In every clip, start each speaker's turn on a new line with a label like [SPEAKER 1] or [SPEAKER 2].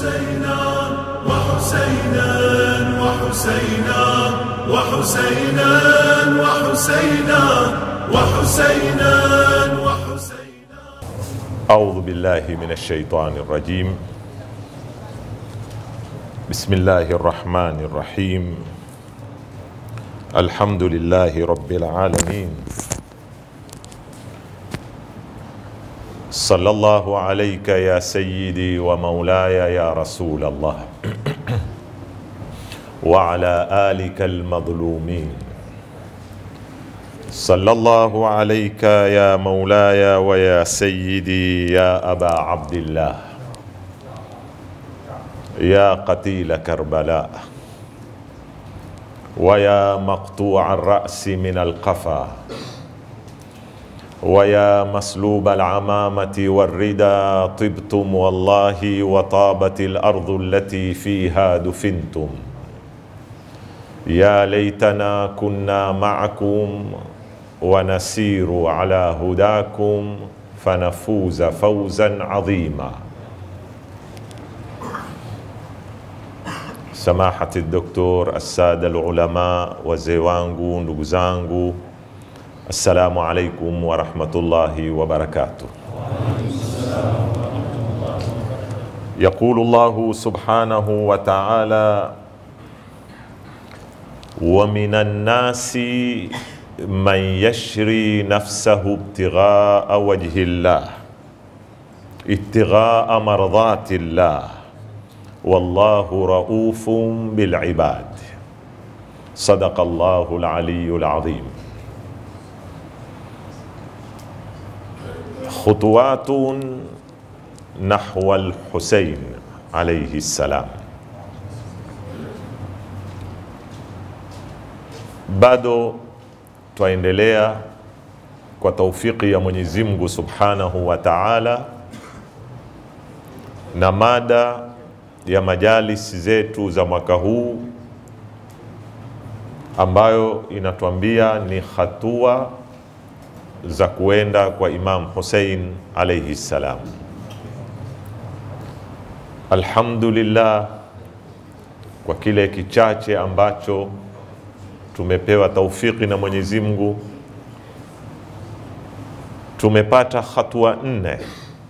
[SPEAKER 1] وحسينا وحسينا وحسينا وحسينا وحسينا وحسينا وحسينا
[SPEAKER 2] أعوذ بالله من الشيطان الرجيم بسم الله الرحمن الرحيم الحمد لله رب العالمين صلى الله عليك يا سيدي ومولاي يا رسول الله وعلى آلك المظلومين صلى الله عليك يا مولاي ويا سيدي يا أبا عبد الله يا قتيل كربلاء ويا مقطوع الرأس من القفا ويا مسلوب العمامة والردى طبتم والله وطابت الأرض التي فيها دفنتم يا ليتنا كنا معكم ونسير على هداكم فنفوز فوزا عظيما سماحة الدكتور السادة العلماء wazee wangu ndugu zangu assalamu alaikum warahmatullahi wabarakatuh يقول الله سبحانه وتعالى ومن الناس من يشري نفسه ابتغاء وجه الله ابتغاء مرضات الله والله رؤوف بالعباد صدق الله العلي العظيم خطوات نحو الحسين عليه السلام bado twaendelea kwa taufiki ya Mwenyezi Mungu Subhanahu wa Ta'ala na mada ya majalisi zetu za mwaka huu ambayo inatuambia ni hatua za kuenda kwa Imam Hussein alayhi salam. Alhamdulillah kwa kile kichache ambacho tumepewa taufiki na Mwenyezi Mungu, tumepata hatua nne.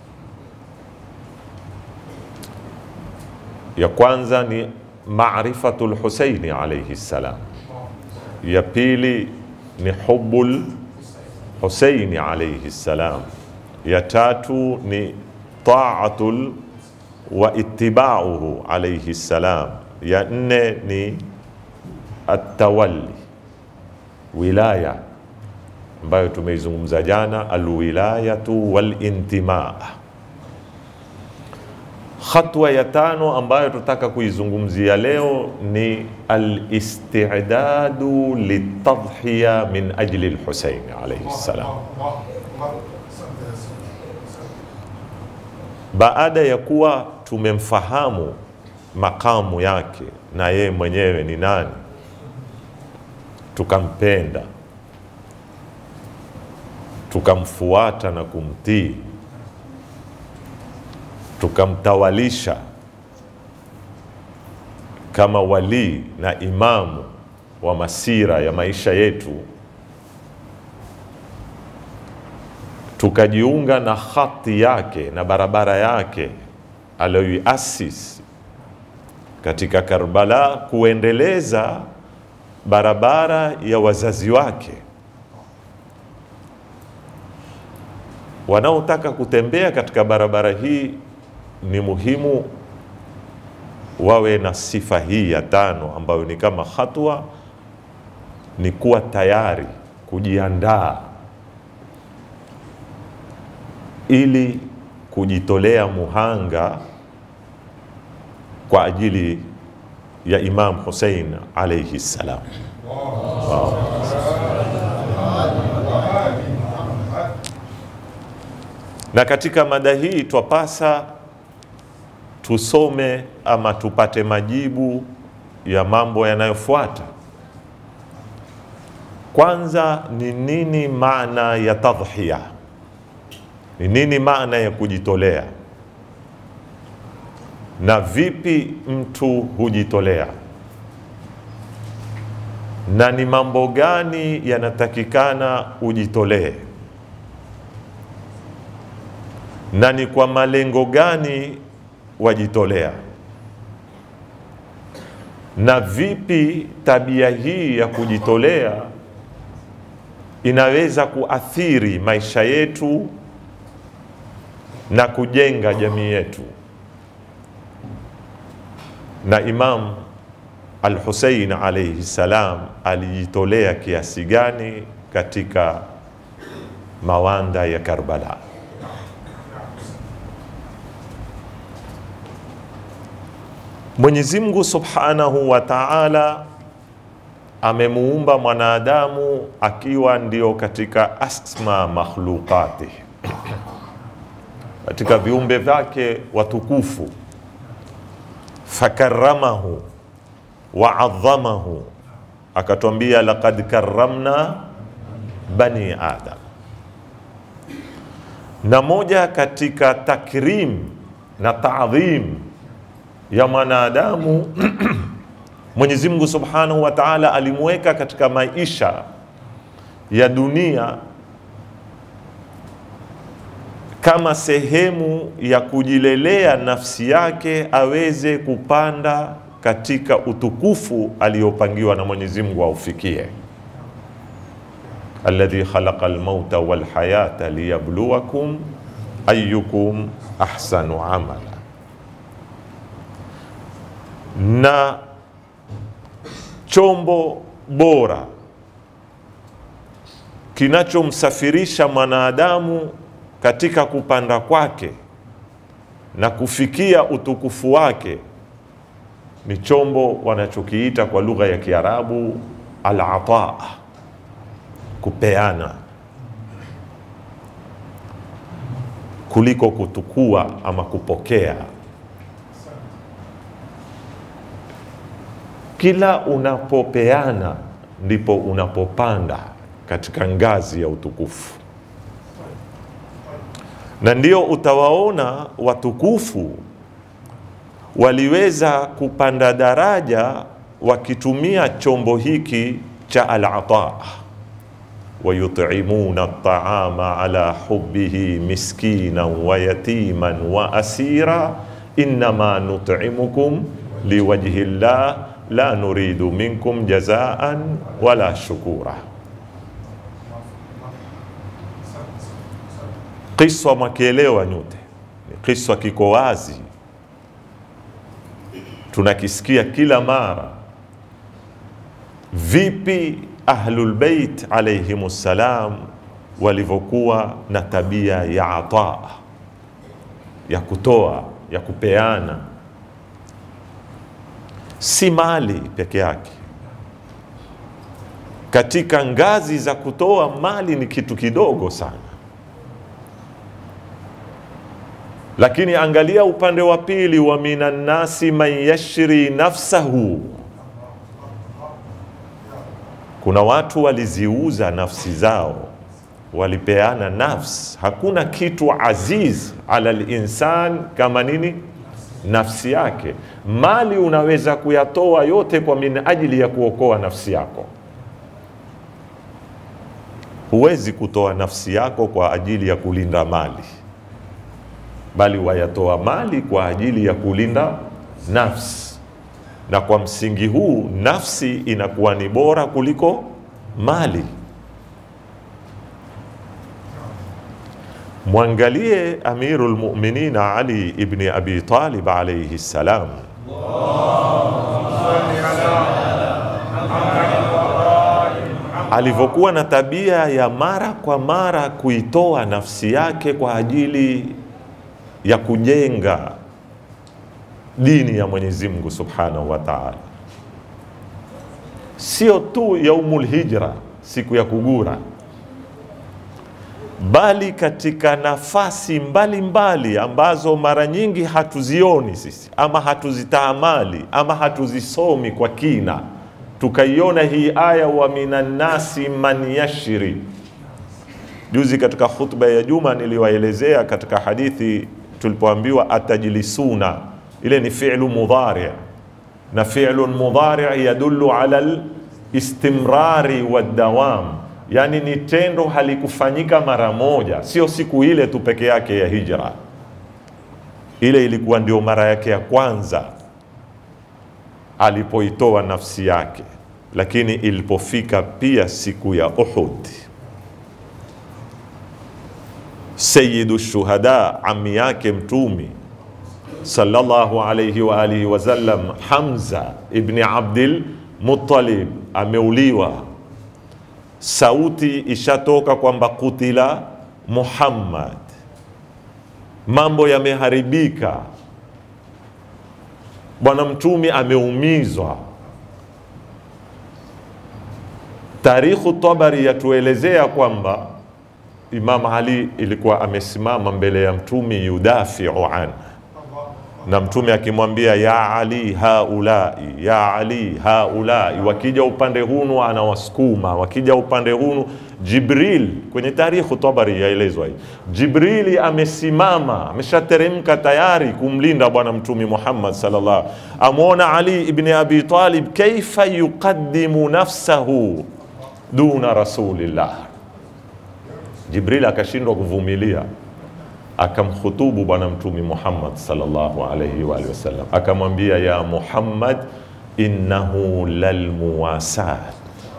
[SPEAKER 2] Ya kwanza ni maarifatul Husaini alayhi salam, ya pili ni hubbul Husaini alayhi salam, ya tatu ni taatul wa ittibauhu alayhi salam, ya nne ni atawalli wilaya ambayo tumeizungumza jana, alwilayatu walintimaa. Hatua ya tano ambayo tutaka kuizungumzia leo ni alistidadu litadhhiya min ajli lhusein alaihi ssalam. Baada ya kuwa tumemfahamu makamu yake na yeye mwenyewe ni nani, tukampenda tukamfuata na kumtii tukamtawalisha kama walii na imamu wa masira ya maisha yetu, tukajiunga na khati yake na barabara yake aliyoiasisi katika Karbala, kuendeleza barabara ya wazazi wake wanaotaka kutembea katika barabara hii ni muhimu wawe na sifa hii ya tano ambayo ni kama hatua, ni kuwa tayari kujiandaa ili kujitolea muhanga kwa ajili ya Imam Hussein alayhi salam. Na katika mada hii twapasa tusome ama tupate majibu ya mambo yanayofuata. Kwanza ni nini maana ya tadhhiya? Ni nini maana ya kujitolea? na vipi mtu hujitolea na ni mambo gani yanatakikana ujitolee na ni kwa malengo gani wajitolea na vipi tabia hii ya kujitolea inaweza kuathiri maisha yetu na kujenga jamii yetu na Imam Al-Hussein alayhi salam alijitolea kiasi gani katika mawanda ya Karbala. Mwenyezi Mungu Subhanahu wa Ta'ala amemuumba mwanadamu akiwa ndio katika asma makhluqati, katika viumbe vyake watukufu fakaramahu waadhamahu, akatwambia laqad karramna bani adam. Na moja katika takrim na taadhim ya mwanadamu Mwenyezi Mungu Subhanahu wa Ta'ala alimweka katika maisha ya dunia kama sehemu ya kujilelea nafsi yake aweze kupanda katika utukufu aliyopangiwa na Mwenyezi Mungu aufikie. alladhi khalaqa almauta walhayata liyabluwakum ayyukum ahsanu amala, na chombo bora kinachomsafirisha mwanadamu katika kupanda kwake na kufikia utukufu wake ni chombo wanachokiita kwa lugha ya Kiarabu al-ataa, kupeana kuliko kutukua ama kupokea. Kila unapopeana ndipo unapopanda katika ngazi ya utukufu na ndio utawaona watukufu waliweza kupanda daraja wakitumia chombo hiki cha al-ataa, wayutimuna at-taama ala hubbihi miskinan wa yatiman wa asira innama nut'imukum liwajhi llah la nuridu minkum jazaan wala shukura. Kiswa mwakielewa nyote, ni kiswa kiko wazi, tunakisikia kila mara. Vipi Ahlul Bait alayhimus salam walivyokuwa na tabia ya ataa, ya kutoa, ya kupeana, si mali peke yake. Katika ngazi za kutoa mali ni kitu kidogo sana lakini angalia upande wa pili, wa minan nasi man yashri nafsahu, kuna watu waliziuza nafsi zao, walipeana nafsi. Hakuna kitu aziz ala linsan kama nini? Nafsi yake. Mali unaweza kuyatoa yote kwa min ajili ya kuokoa nafsi yako. Huwezi kutoa nafsi yako kwa ajili ya kulinda mali bali wayatoa mali kwa ajili ya kulinda nafsi, na kwa msingi huu nafsi inakuwa ni bora kuliko mali. Mwangalie Amirul Mu'minin Ali ibn Abi Talib alayhi salam, alivyokuwa na tabia ya mara kwa mara kuitoa nafsi yake kwa ajili ya kujenga dini ya Mwenyezi Mungu Subhanahu wa Ta'ala, sio tu yaumul hijra, siku ya kugura, bali katika nafasi mbalimbali mbali ambazo mara nyingi hatuzioni sisi ama hatuzitaamali ama hatuzisomi kwa kina. Tukaiona hii aya wa minan nasi man yashri. Juzi katika khutba ya Juma niliwaelezea katika hadithi tulipoambiwa atajlisuna ile ni fi'lu mudhari na fi'lu mudhari yadullu ala listimrari wadawam yani ni tendo halikufanyika mara moja sio siku ile tu peke yake ya hijra ile ilikuwa ndio mara yake ya kwanza alipoitoa nafsi yake lakini ilipofika pia siku ya uhud sayidu shuhada ami yake mtumi sallallahu alayhi wa alihi wasallam hamza ibni abdil muttalib ameuliwa sauti ishatoka kwamba kutila muhammad mambo yameharibika bwana mtumi ameumizwa tarikhu tabari yatuelezea kwamba imam ali ilikuwa amesimama mbele ya mtumi yudafiu an na mtume akimwambia ya ali haulai ya ali haulai wakija upande hunu anawasukuma wakija upande hunu jibril kwenye tarikhu tabari yaelezwa hii jibrili amesimama ameshateremka tayari kumlinda bwana mtumi muhammad sallallahu amwona ali ibni abi talib kaifa yuqaddimu nafsahu duna rasulillah jibril akashindwa kuvumilia akamkhutubu bwana mtumi muhammad sallallahu alaihi wa alihi wasallam akamwambia ya muhammad innahu lalmuwasat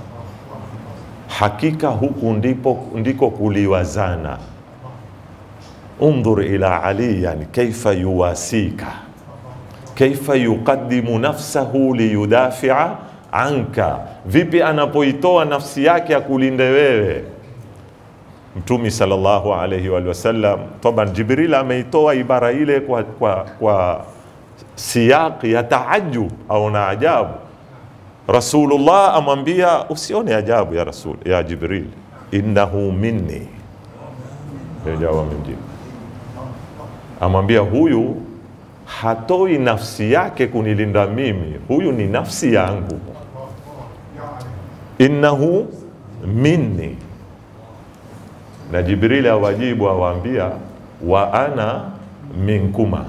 [SPEAKER 2] hakika huku ndipo ndiko kuliwazana undhur ila aliyan kaifa yuwasika kaifa yuqaddimu nafsahu liyudafia anka vipi anapoitoa nafsi yake akulinde wewe mtumi sallallahu alaihi wa wasallam taban jibril ameitoa ibara ile kwa, kwa, kwa siyaqi ya taajub au na ajabu rasulullah amwambia usione ajabu ya rasul ya jibril innahu minni jawa mjibu amwambia huyu hatoi nafsi yake kunilinda mimi huyu ni nafsi yangu innahu minni na jibrili awajibu awaambia wa ana minkuma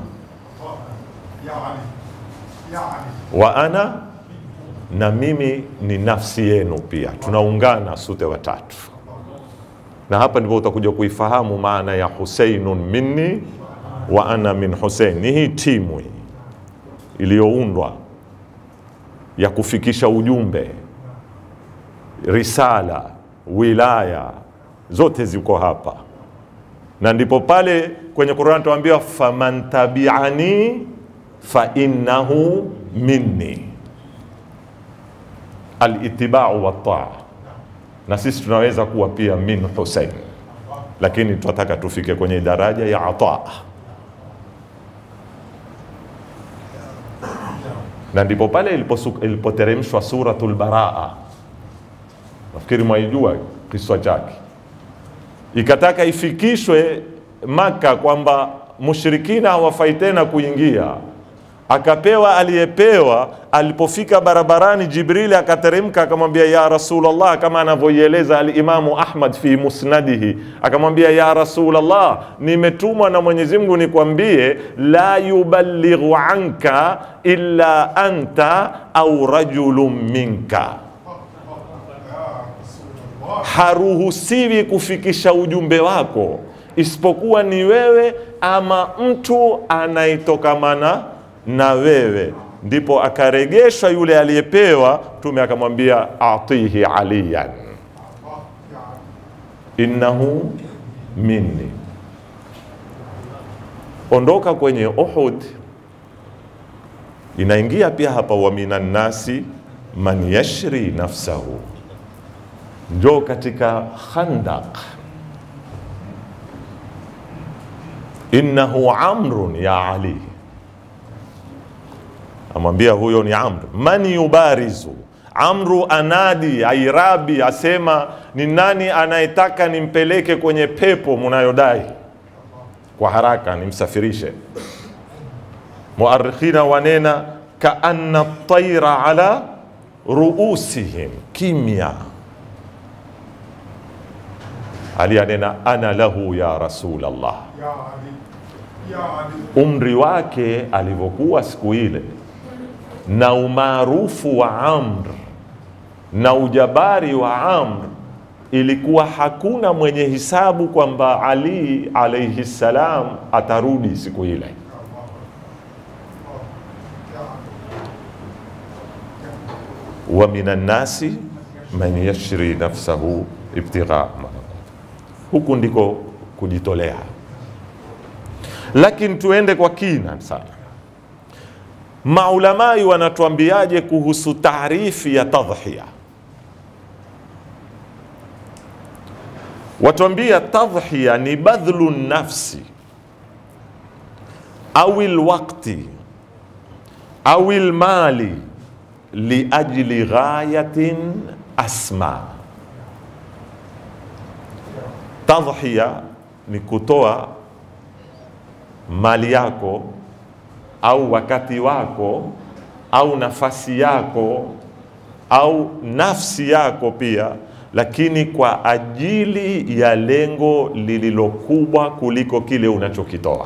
[SPEAKER 2] wa ana na mimi ni nafsi yenu pia tunaungana sote watatu na hapa ndipo utakuja kuifahamu maana ya huseinun minni wa ana min husein ni hii timu hii iliyoundwa ya kufikisha ujumbe risala wilaya zote ziko hapa na ndipo pale kwenye Qur'an tuambiwa faman tabi'ani fa innahu minni alitibau wataa na sisi tunaweza kuwa pia min Hussein lakini tunataka tufike kwenye daraja ya ataa na ndipo pale iliposu- ilipoteremshwa suratul baraa nafikiri mwaijua kiswa chake ikataka ifikishwe Maka kwamba mushrikina hawafai tena kuingia. Akapewa aliyepewa. Alipofika barabarani, Jibrili akateremka akamwambia, ya Rasulullah, kama anavyoieleza Alimamu Ahmad fi musnadihi, akamwambia ya Rasulullah, nimetumwa na Mwenyezi Mungu nikwambie, la yuballighu anka illa anta au rajulun minka haruhusiwi kufikisha ujumbe wako isipokuwa ni wewe ama mtu anayetokamana na wewe. Ndipo akaregeshwa yule aliyepewa, Mtume akamwambia atihi aliyan innahu minni. Ondoka kwenye Uhud, inaingia pia hapa, wa minan nasi man yashri nafsahu njoo katika Khandaq, innahu amrun ya Ali, amwambia huyo ni Amr. Man yubarizu Amru anadi airabi, asema ni nani anayetaka nimpeleke kwenye pepo munayodai kwa haraka nimsafirishe. Muarikhina wanena kaanna taira ala ruusihim, kimya Ali anena ana lahu ya Rasulullah, umri wake alivyokuwa siku ile na umaarufu wa Amr na ujabari wa Amr, ilikuwa hakuna mwenye hisabu kwamba Ali alaihi salam atarudi siku ile. wa minan nasi man yashri nafsahu ibtigha huku ndiko kujitolea. Lakini tuende kwa kina sana, maulamai wanatuambiaje kuhusu taarifi ya tadhhiya? Watuambia tadhhiya ni badhlu nafsi au lwakti au lmali liajli ghayatin asma. Tadhhiya ni kutoa mali yako au wakati wako au nafasi yako au nafsi yako pia, lakini kwa ajili ya lengo lililokubwa kuliko kile unachokitoa,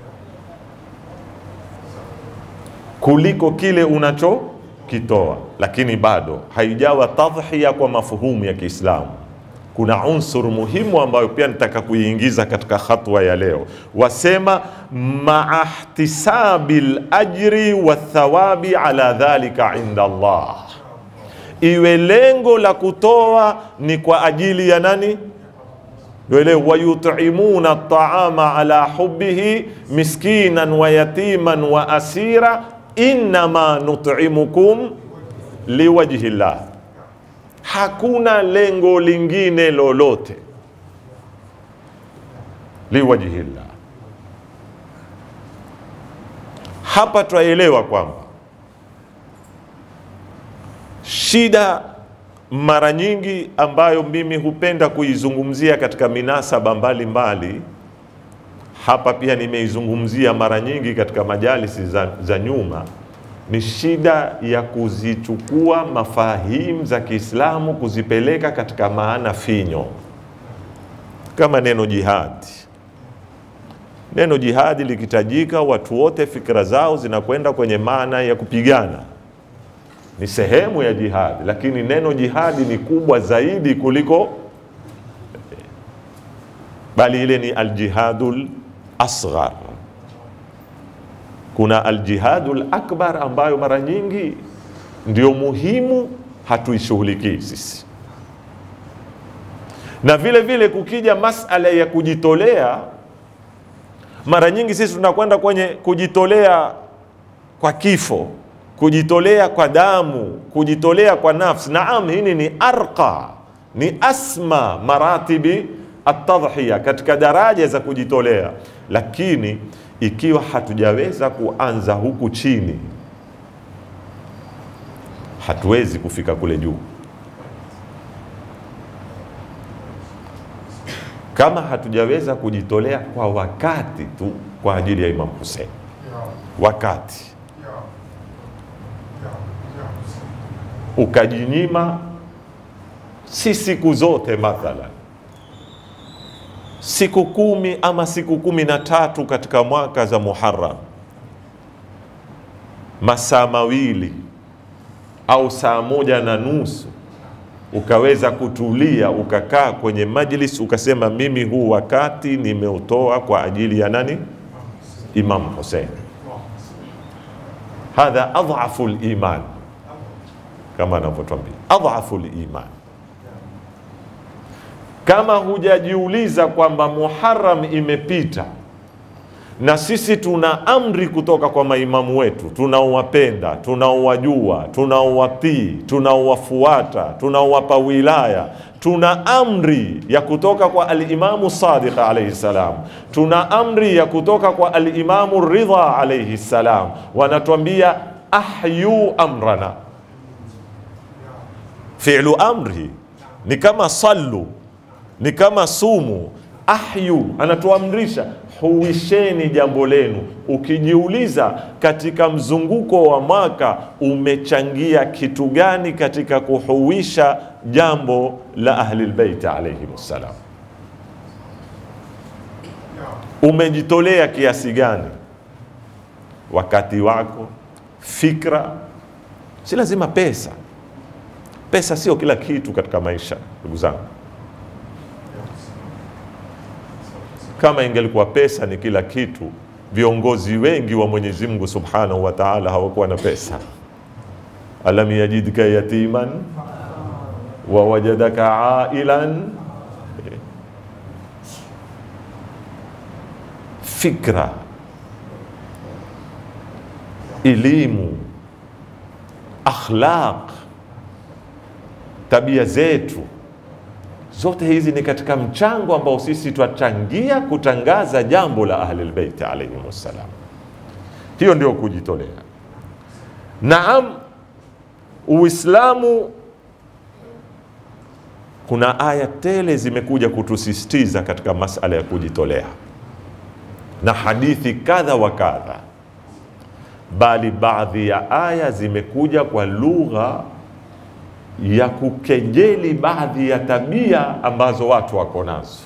[SPEAKER 2] kuliko kile unachokitoa, lakini bado haijawa tadhhiya kwa mafuhumu ya Kiislamu. Kuna unsur muhimu ambayo pia nitaka kuiingiza katika hatua ya leo, wasema maa ihtisabi lajri wathawabi ala dhalika inda Allah, iwe lengo la kutoa ni kwa ajili ya nani? Wele wayutimuna at-taama ala hubbihi miskinan wa yatiman wa asira innama nut'imukum liwajhi llah hakuna lengo lingine lolote liwajhillah. Hapa twaelewa kwamba shida mara nyingi ambayo mimi hupenda kuizungumzia katika minasaba mbalimbali mbali, hapa pia nimeizungumzia mara nyingi katika majalisi za, za nyuma ni shida ya kuzichukua mafahimu za Kiislamu kuzipeleka katika maana finyo, kama neno jihadi. Neno jihadi likitajika, watu wote fikra zao zinakwenda kwenye maana ya kupigana, ni sehemu ya jihadi, lakini neno jihadi ni kubwa zaidi kuliko, bali ile ni aljihadul asghar kuna aljihadul akbar ambayo mara nyingi ndio muhimu, hatuishughulikii sisi. Na vile vile kukija masala ya kujitolea, mara nyingi sisi tunakwenda kwenye kujitolea kwa kifo, kujitolea kwa damu, kujitolea kwa nafsi. Naam, hili ni arqa, ni asma maratibi atadhhiya, katika daraja za kujitolea, lakini ikiwa hatujaweza kuanza huku chini, hatuwezi kufika kule juu. Kama hatujaweza kujitolea kwa wakati tu kwa ajili ya Imam Hussein, wakati ukajinyima, si siku zote mathalan siku kumi ama siku kumi na tatu katika mwaka za Muharram, masaa mawili au saa moja na nusu ukaweza kutulia ukakaa kwenye majlis ukasema, mimi huu wakati nimeutoa kwa ajili ya nani? Imam Hussein. Hadha adhafu liman, kama anavyotwambia adhafu liman kama hujajiuliza kwamba Muharram imepita na sisi tuna amri kutoka kwa maimamu wetu tunaowapenda, tunaowajua, tunaowatii, tunaowafuata, tunaowapa wilaya, tuna amri ya kutoka kwa alimamu Sadiq alayhi salam, tuna amri ya kutoka kwa alimamu Ridha alayhi salam, wanatuambia ahyu amrana. Fi'lu amri ni kama sallu ni kama sumu. Ahyu anatuamrisha huisheni jambo lenu. Ukijiuliza katika mzunguko wa mwaka umechangia kitu gani katika kuhuisha jambo la Ahlilbeiti alaihim ssalam? umejitolea kiasi gani wakati wako fikra si lazima pesa pesa sio kila kitu katika maisha ndugu zangu kama ingelikuwa pesa ni kila kitu viongozi wengi wa mwenyezi mungu subhanahu wa taala hawakuwa na pesa alam yajidka yatiman wa wajadaka ailan fikra elimu akhlaq tabia zetu zote hizi ni katika mchango ambao sisi twachangia kutangaza jambo la ahlilbeiti alaihim wassalam hiyo ndio kujitolea naam uislamu kuna aya tele zimekuja kutusisitiza katika masala ya kujitolea na hadithi kadha wa kadha bali baadhi ya aya zimekuja kwa lugha ya kukejeli baadhi ya tabia ambazo watu wako nazo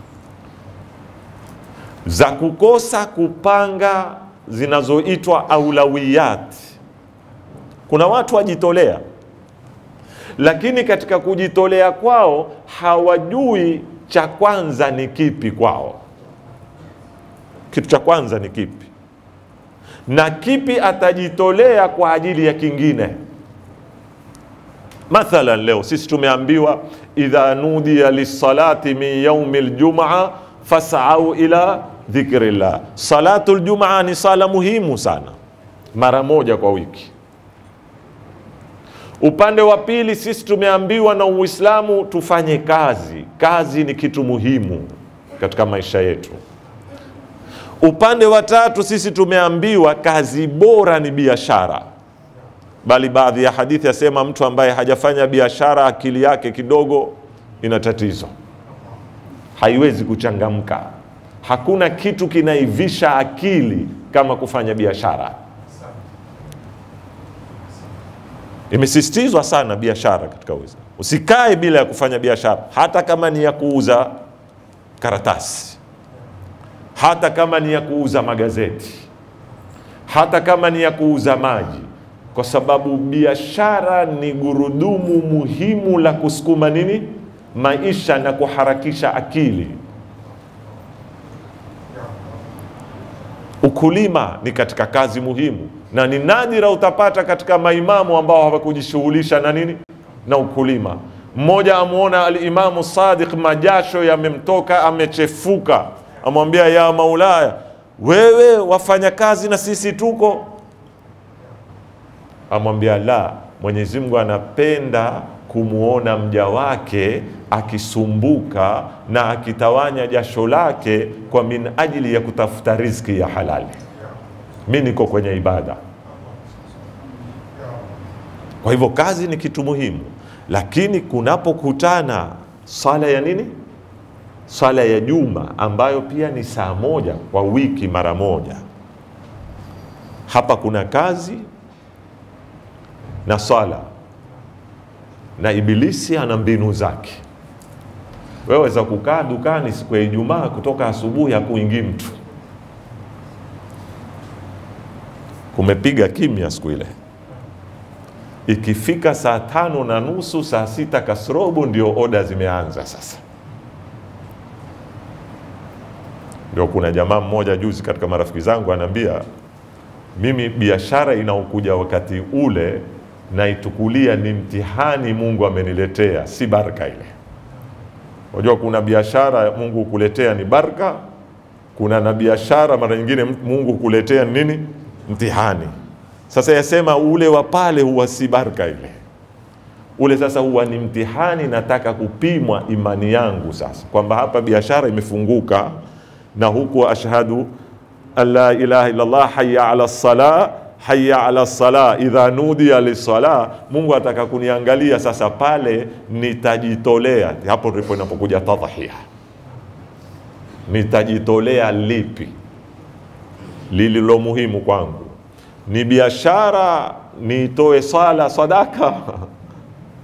[SPEAKER 2] za kukosa kupanga zinazoitwa aulawiyat. Kuna watu wajitolea, lakini katika kujitolea kwao hawajui cha kwanza ni kipi kwao. Kitu cha kwanza ni kipi na kipi atajitolea kwa ajili ya kingine. Mathalan, leo sisi tumeambiwa idha nudiya lissalati min yaumi ljumaa fasau ila dhikrillah. Salatu ljumaa ni sala muhimu sana, mara moja kwa wiki. Upande wa pili, sisi tumeambiwa na Uislamu tufanye kazi. Kazi ni kitu muhimu katika maisha yetu. Upande wa tatu, sisi tumeambiwa kazi bora ni biashara bali baadhi ya hadithi yasema mtu ambaye hajafanya biashara akili yake kidogo ina tatizo, haiwezi kuchangamka. Hakuna kitu kinaivisha akili kama kufanya biashara. Imesisitizwa sana biashara katika Uislamu. Usikae bila ya kufanya biashara, hata kama ni ya kuuza karatasi, hata kama ni ya kuuza magazeti, hata kama ni ya kuuza maji kwa sababu biashara ni gurudumu muhimu la kusukuma nini maisha na kuharakisha akili. Ukulima ni katika kazi muhimu, na ni nadira utapata katika maimamu ambao hawakujishughulisha na nini na ukulima. Mmoja amwona Alimamu Sadiq, majasho yamemtoka, amechefuka, amwambia ya Maulaya, wewe wafanya kazi na sisi tuko amwambia la, Mwenyezi Mungu anapenda kumwona mja wake akisumbuka na akitawanya jasho lake kwa min ajili ya kutafuta riziki ya halali. Mi niko kwenye ibada. Kwa hivyo kazi ni kitu muhimu, lakini kunapokutana swala ya nini, swala ya juma ambayo pia ni saa moja kwa wiki mara moja, hapa kuna kazi na swala na Ibilisi ana mbinu zake. Wewe za kukaa dukani siku ya Ijumaa kutoka asubuhi hakuingii mtu, kumepiga kimya siku ile. Ikifika saa tano na nusu saa sita kasrobo ndio oda zimeanza sasa. Ndio kuna jamaa mmoja juzi katika marafiki zangu anaambia mimi biashara inaokuja wakati ule naitukulia ni mtihani Mungu ameniletea, si baraka ile. Unajua kuna biashara Mungu hukuletea ni baraka, kuna na biashara mara nyingine Mungu hukuletea nini? Mtihani. Sasa yasema ule wa pale huwa si baraka ile, ule sasa huwa ni mtihani. Nataka kupimwa imani yangu sasa, kwamba hapa biashara imefunguka na huku ashhadu an la ilaha illallah hayya ala salah hayya ala sala idha nudiya lisala. Mungu ataka kuniangalia sasa, pale nitajitolea. Hapo ndipo inapokuja tadhhiya, nitajitolea lipi lililo muhimu kwangu? Ni biashara nitoe sala sadaka,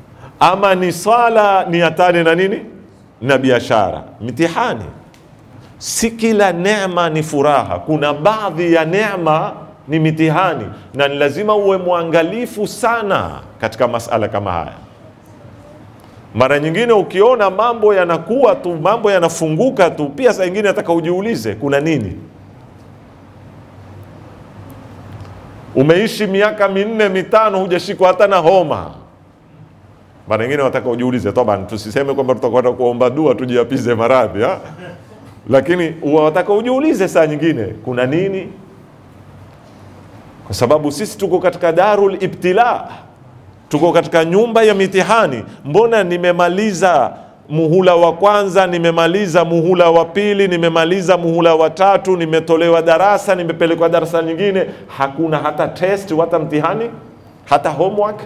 [SPEAKER 2] ama ni sala niatane na nini na biashara? Mtihani. si kila neema ni furaha. Kuna baadhi ya neema ni mitihani, na ni lazima uwe mwangalifu sana katika masala kama haya. Mara nyingine ukiona mambo yanakuwa tu, mambo yanafunguka tu, pia saa ingine nataka ujiulize kuna nini. Umeishi miaka minne mitano, hujashikwa hata na homa. Mara nyingine wataka ujiulize, toba, tusiseme kwamba tutakwenda kuomba dua tujiapize maradhi ha? Lakini wataka ujiulize saa nyingine kuna nini, kwa sababu sisi tuko katika darul ibtila, tuko katika nyumba ya mitihani. Mbona nimemaliza muhula wa kwanza, nimemaliza muhula wa pili, nimemaliza muhula wa tatu, nimetolewa darasa, nimepelekwa darasa nyingine, hakuna hata test, hata mtihani, hata homework.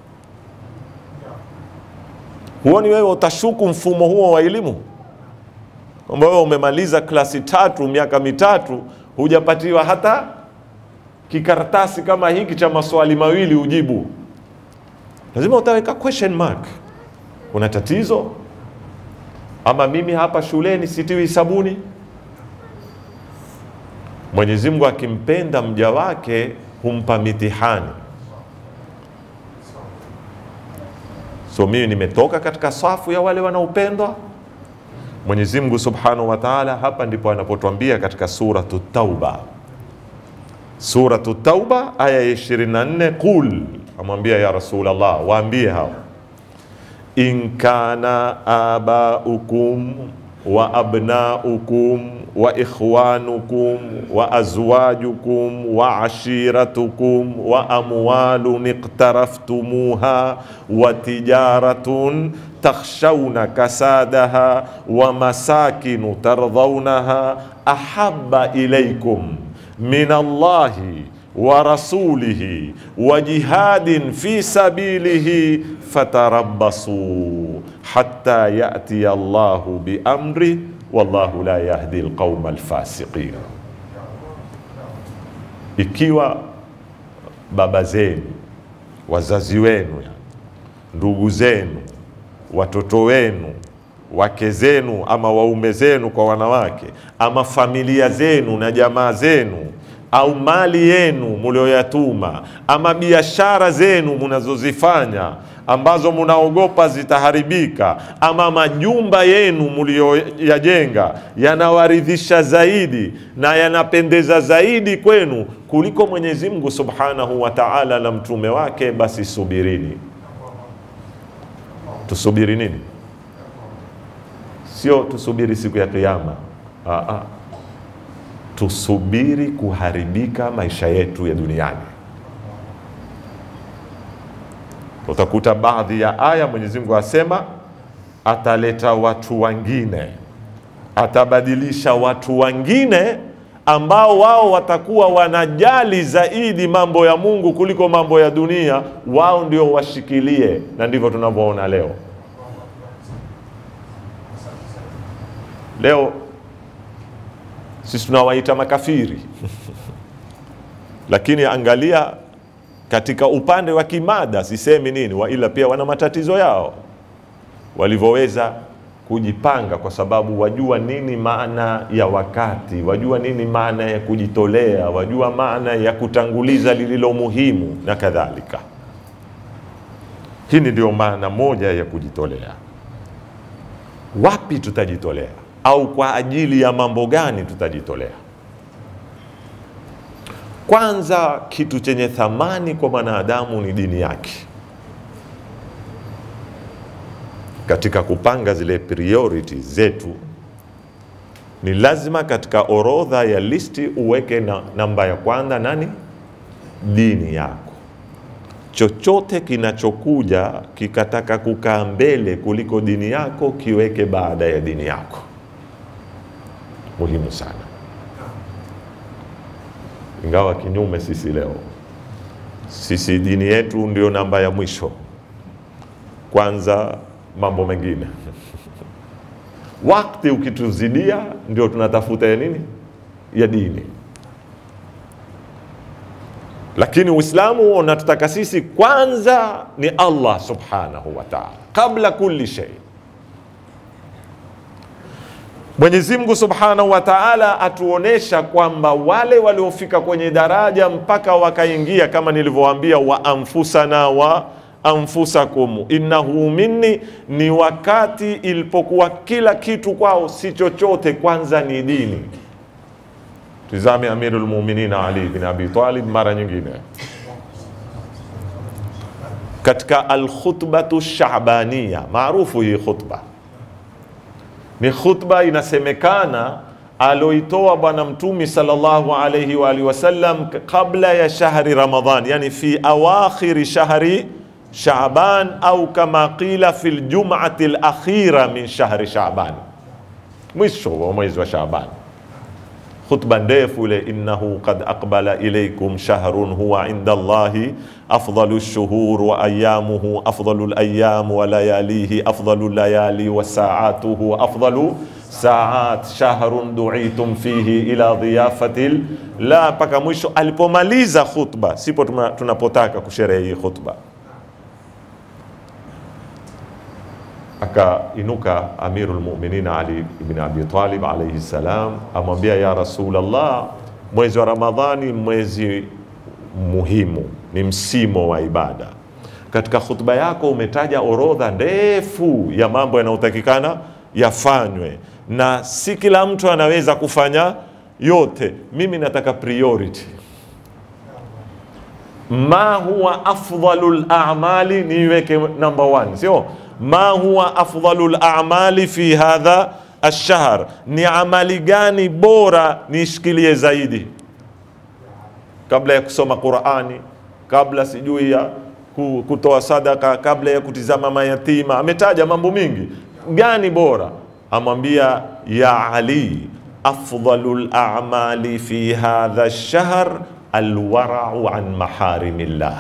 [SPEAKER 2] Huoni wewe utashuku mfumo huo wa elimu kwamba wewe umemaliza klasi tatu miaka mitatu hujapatiwa hata kikaratasi kama hiki cha maswali mawili ujibu, lazima utaweka question mark. Kuna tatizo ama mimi hapa shuleni sitiwi sabuni? Mwenyezi Mungu akimpenda mja wake humpa mitihani. So mimi nimetoka katika safu ya wale wanaopendwa. Mwenyezi Mungu Subhanahu wa Ta'ala, hapa ndipo anapotuambia katika suratu Tauba, suratu Tauba aya ya 24, qul, amwambia ya Rasulullah, waambie hao in kana abaukum wa abnaukum wa ikhwanukum wa azwajukum wa ashiratukum wa amwalun iqtaraftumuha wa tijaratun takhshawna kasadaha wa masakinu tardhawnaha ahabba ilaykum min Allahi wa rasulihi wa jihadin fi sabilihi fatarabbasu hatta yatiya Allahu bi amri wallahu la yahdi alqauma alfasiqin. Ikiwa baba zenu, wazazi wenu, ndugu zenu, watoto wenu, wake zenu ama waume zenu kwa wanawake, ama familia zenu na jamaa zenu au mali yenu mulioyatuma ama biashara zenu munazozifanya ambazo munaogopa zitaharibika, ama majumba yenu mulioyajenga yanawaridhisha zaidi na yanapendeza zaidi kwenu kuliko Mwenyezi Mungu Subhanahu wa Ta'ala na mtume wake, basi subirini. Tusubiri nini? Sio tusubiri siku ya Kiyama. Aa, tusubiri kuharibika maisha yetu ya duniani. Utakuta baadhi ya aya Mwenyezi Mungu asema ataleta watu wengine, atabadilisha watu wengine ambao wao watakuwa wanajali zaidi mambo ya Mungu kuliko mambo ya dunia, wao ndio washikilie, na ndivyo tunavyoona leo. Leo sisi tunawaita makafiri lakini angalia katika upande wa kimada, sisemi nini, wa ila pia wana matatizo yao, walivyoweza kujipanga, kwa sababu wajua nini maana ya wakati, wajua nini maana ya kujitolea, wajua maana ya kutanguliza lililo muhimu na kadhalika. Hii ndio maana moja ya kujitolea. Wapi tutajitolea au kwa ajili ya mambo gani tutajitolea? Kwanza, kitu chenye thamani kwa mwanadamu ni dini yake. Katika kupanga zile priority zetu, ni lazima katika orodha ya listi uweke na namba ya kwanza nani? Dini yako. Chochote kinachokuja kikataka kukaa mbele kuliko dini yako, kiweke baada ya dini yako. Muhimu sana ingawa kinyume sisi leo, sisi dini yetu ndio namba ya mwisho, kwanza mambo mengine wakati ukituzidia, ndio tunatafuta ya nini, ya dini. Lakini Uislamu unatutaka sisi kwanza ni Allah subhanahu wa ta'ala, kabla kulli shay. Mwenyezi Mungu Subhanahu wa Ta'ala atuonesha kwamba wale waliofika kwenye daraja mpaka wakaingia, kama nilivyowaambia, wa anfusana wa anfusakum innahu minni, ni wakati ilipokuwa kila kitu kwao si chochote, kwanza ni dini. Tizame Amirul Mu'minin Ali bin Abi Talib mara nyingine katika alkhutbatu shabania, maarufu hii khutba ni khutba inasemekana aloitoa Bwana Mtumi sallallahu alayhi wa alihi wasallam kabla ya shahri Ramadhan, yani fi awakhiri shahri Shaaban au kama qila fi ljumati lakhira min shahri Shaaban, mwisho wa mwezi wa Shaaban. Khutba ndefu ile, innahu qad aqbala ilaykum shahrun huwa inda Allahi afdalu lshuhur wa ayamuhu afdalu layam wa layalihi afdalu layali wa saatuhu afdalu saat shahrun duitum fihi ila dhiyafati la, mpaka mwisho. Alipomaliza khutba, sipo tuna- tunapotaka kusherehe hii khutba, akainuka Amirul Mu'minin Ali ibn Abi Talib alayhi salam, amwambia ya Rasulullah, mwezi wa Ramadhani mwezi muhimu, ni msimo wa ibada. Katika khutba yako umetaja orodha ndefu ya mambo yanayotakikana yafanywe, na si kila mtu anaweza kufanya yote. Mimi nataka priority ma huwa afdalu lamali niweke number one, sio ma huwa afdalu lamali fi hadha alshahr, ni amali gani bora nishikilie zaidi kabla ya kusoma Qurani, kabla sijui ya ku- kutoa sadaka, kabla ya kutizama mayatima. Ametaja mambo mingi, gani bora? Amwambia ya Ali, afdalu lamali fi hadha alshahr alwarau an maharimillah,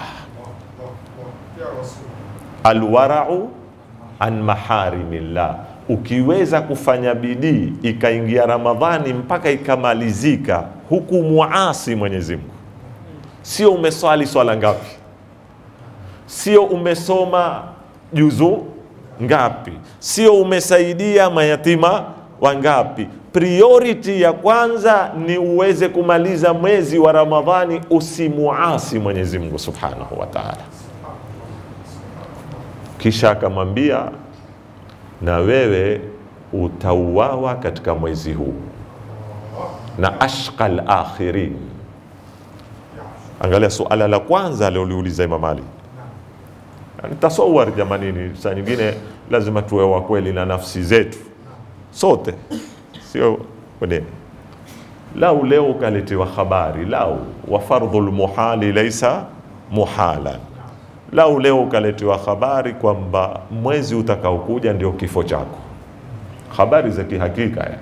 [SPEAKER 2] alwarau an maharimillah. Ukiweza kufanya bidii ikaingia Ramadhani mpaka ikamalizika, huku muasi Mwenyezi Mungu, sio umeswali swala ngapi, sio umesoma juzu ngapi, sio umesaidia mayatima wangapi. Priority ya kwanza ni uweze kumaliza mwezi wa Ramadhani, usimuasi Mwenyezi Mungu Subhanahu wa Ta'ala. Kisha akamwambia na wewe utauawa katika mwezi huu na ashqal akhirin. Angalia suala la kwanza alioliuliza Imam Ali. Yani tasawar jamanini, saa nyingine lazima tuwe wa kweli na nafsi zetu sote, sio kwenye lau leo ukaletewa habari lau wa fardhul muhali laisa muhalan, lau leo ukaletewa habari kwamba mwezi utakaokuja ndio kifo chako, habari za kihakika ya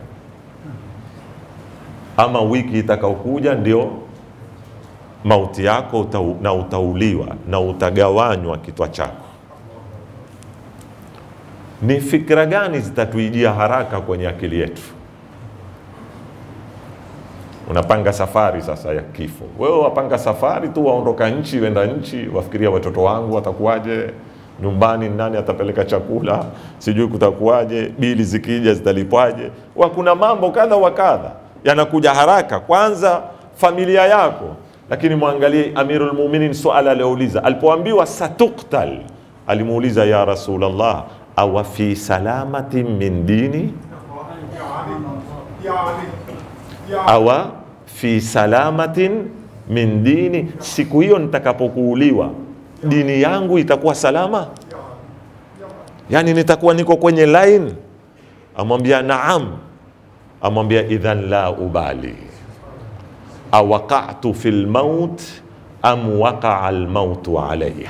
[SPEAKER 2] ama wiki itakaokuja ndio mauti yako utau, na utauliwa na utagawanywa kitwa chako. Ni fikra gani zitatuijia haraka kwenye akili yetu? Unapanga safari sasa ya kifo, wewe wapanga safari tu, waondoka nchi wenda nchi, wafikiria watoto wangu watakuwaje, nyumbani nani atapeleka chakula, sijui kutakuwaje, bili zikija zitalipwaje. Wa kuna mambo kadha wa kadha yanakuja haraka, kwanza familia yako. Lakini mwangalie Amirul Mu'minin, swala aliouliza alipoambiwa satuktal, alimuuliza ya Rasulullah, awa fi salamatin min dini awa fi salamatin min dini, siku hiyo nitakapokuuliwa dini yangu itakuwa salama, yani nitakuwa niko kwenye line? Amwambia naam. Amwambia idhan la ubali awaqatu fi lmaut am waqaa lmautu alaya,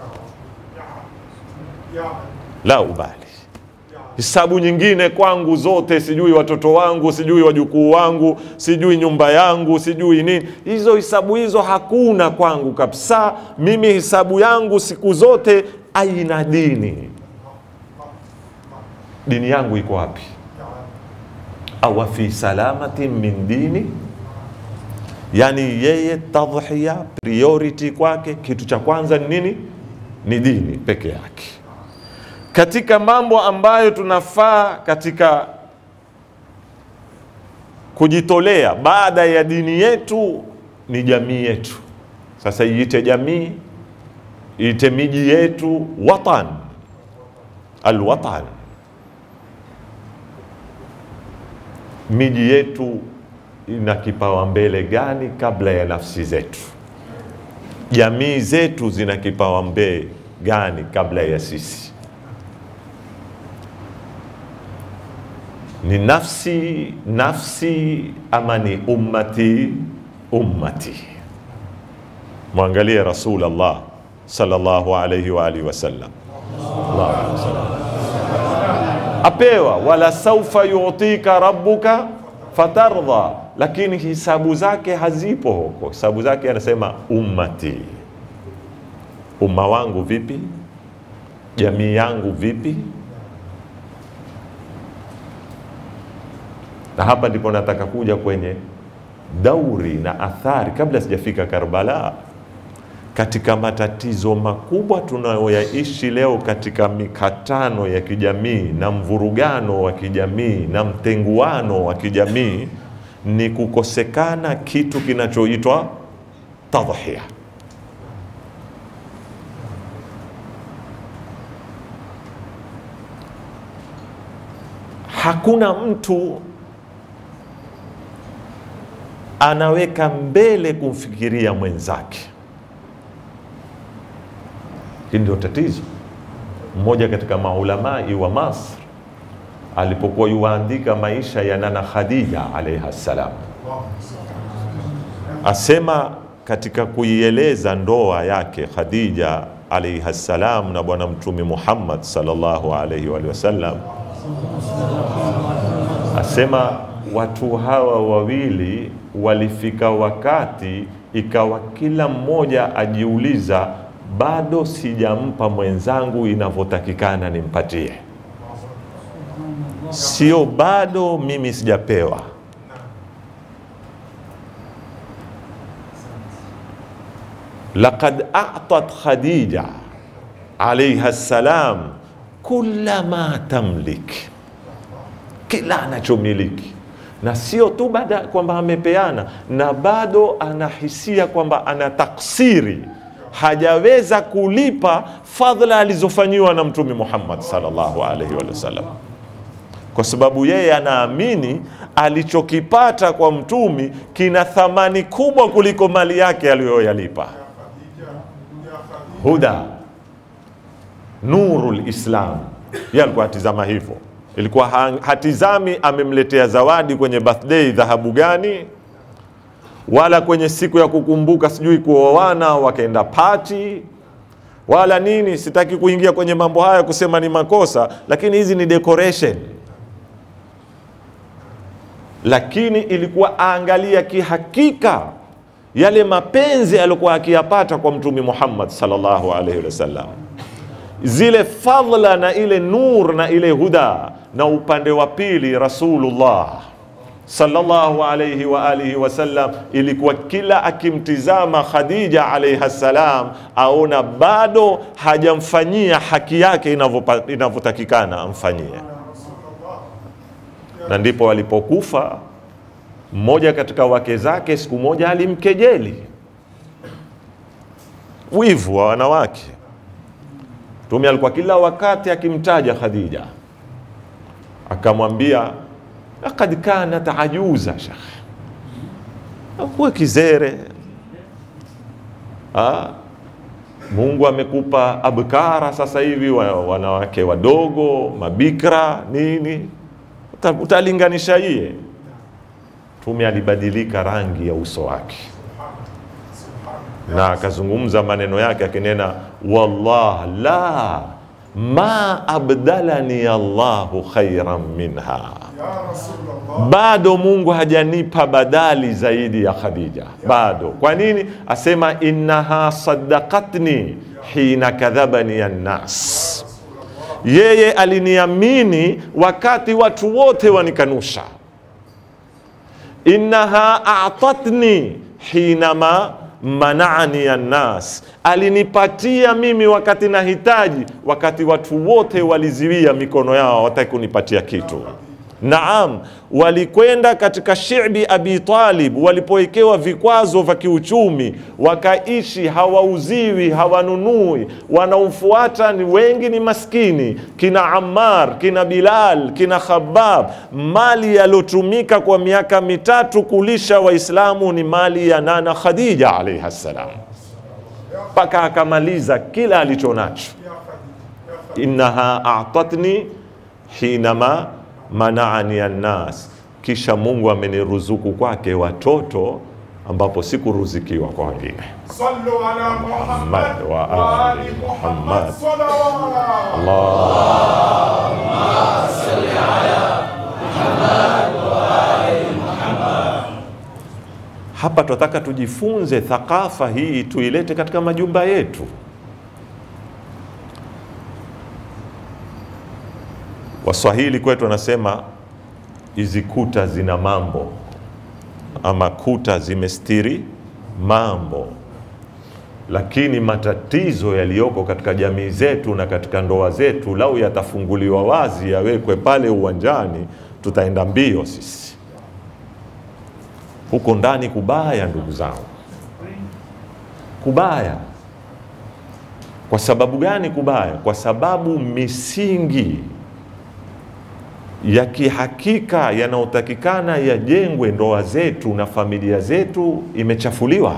[SPEAKER 2] la ubali hisabu nyingine kwangu zote, sijui watoto wangu, sijui wajukuu wangu, sijui nyumba yangu, sijui nini. Hizo hisabu hizo hakuna kwangu kabisa. Mimi hisabu yangu siku zote, aina dini, dini yangu iko wapi? awa fi salamatin min dini, yani yeye tadhhiya, priority kwake, kitu cha kwanza ni nini? Ni dini peke yake katika mambo ambayo tunafaa katika kujitolea baada ya dini yetu ni jamii yetu. Sasa iite jamii, iite miji yetu watan, alwatan. Miji yetu ina kipawa mbele gani kabla ya nafsi zetu? Jamii zetu zina kipawa mbele gani kabla ya sisi? Ni nafsi nafsi ama ni ummati ummati? Mwangalie Rasulullah sallallahu alayhi wa alihi wasallam, Allahumma salli apewa wala saufa yutika rabbuka fatardha, lakini hisabu zake hazipo huko. Hisabu zake anasema ummati, umma wangu vipi, jamii yangu vipi. Na hapa ndipo nataka kuja kwenye dauri na athari, kabla sijafika Karbala, katika matatizo makubwa tunayoyaishi leo katika mikatano ya kijamii na mvurugano wa kijamii na mtenguano wa kijamii ni kukosekana kitu kinachoitwa tadhhiya. Hakuna mtu anaweka mbele kumfikiria mwenzake. Hili ndio tatizo. Mmoja katika maulamai wa Masr alipokuwa yuwaandika maisha ya nana Khadija alaiha salam, asema katika kuieleza ndoa yake Khadija alaiha salam na Bwana Mtume Muhammad sallallahu alaihi wa sallam, asema watu hawa wawili walifika wakati ikawa kila mmoja ajiuliza bado sijampa mwenzangu inavyotakikana nimpatie, sio bado mimi sijapewa. Laqad a'tat Khadija alaiha salam kulla ma tamlik, kila anachomiliki na sio tu baada kwamba amepeana, na bado anahisia kwamba ana taksiri hajaweza kulipa fadhila alizofanyiwa na Mtume Muhammad sallallahu alaihi wasallam, kwa sababu yeye anaamini alichokipata kwa mtumi kina thamani kubwa kuliko mali yake aliyoyalipa. Huda nurul Islam, yeye alikuwa atizama hivyo, ilikuwa hatizami amemletea zawadi kwenye birthday dhahabu gani wala kwenye siku ya kukumbuka sijui kuoana wakaenda pati wala nini. Sitaki kuingia kwenye mambo haya kusema ni makosa, lakini hizi ni decoration. Lakini ilikuwa aangalia kihakika yale mapenzi aliyokuwa akiyapata kwa Mtume Muhammad sallallahu alaihi wasallam, zile fadhla na ile nur na ile huda, na upande wa pili Rasulullah sallallahu alayhi wa alihi wasallam, ilikuwa kila akimtizama Khadija alayha salam aona bado hajamfanyia haki yake inavyotakikana amfanyie, na ndipo alipokufa mmoja katika wake zake. Siku moja alimkejeli, wivu wa wanawake. Mtume alikuwa kila wakati akimtaja Khadija, akamwambia Lakad kanat ajuza shekh, kuwa kizere ha? Mungu amekupa abkara sasa hivi wanawake wadogo mabikra nini, utalinganisha iye. Mtume alibadilika rangi ya uso wake na akazungumza maneno yake akinena, wallah la ma abdalani Allahu khairan minha bado Mungu hajanipa badali zaidi ya Khadija, bado. Kwa nini? Asema innaha saddaqatni hina kadhabani annas, yeye aliniamini wakati watu wote wanikanusha. Innaha atatni hinama manani annas, alinipatia mimi wakati nahitaji, wakati watu wote waliziwia mikono yao, wataki kunipatia kitu Naam, walikwenda katika shibi Abi Talib walipowekewa vikwazo vya kiuchumi, wakaishi hawauziwi, hawanunui, wanaofuata ni wengi ni maskini, kina Ammar, kina Bilal, kina Khabbab. Mali yalotumika kwa miaka mitatu kulisha Waislamu ni mali ya nana Khadija alaihi ssalam, mpaka akamaliza kila alichonacho. Innaha atatni hinama manaani annas, kisha Mungu ameniruzuku kwake watoto ambapo sikuruzikiwa kwa wengine.
[SPEAKER 3] صلوا على محمد
[SPEAKER 2] محمد وآل
[SPEAKER 3] وآل
[SPEAKER 2] محمد.
[SPEAKER 3] محمد صلوات
[SPEAKER 2] Allah hapa tunataka tujifunze thakafa hii tuilete katika majumba yetu. Waswahili kwetu wanasema hizi kuta zina mambo, ama kuta zimestiri mambo, lakini matatizo yaliyoko katika jamii zetu na katika ndoa zetu, lau yatafunguliwa wazi, yawekwe pale uwanjani, tutaenda mbio sisi. Huko ndani kubaya, ndugu zangu, kubaya. Kwa sababu gani kubaya? Kwa sababu misingi ya kihakika yanayotakikana yajengwe ndoa zetu na familia zetu imechafuliwa,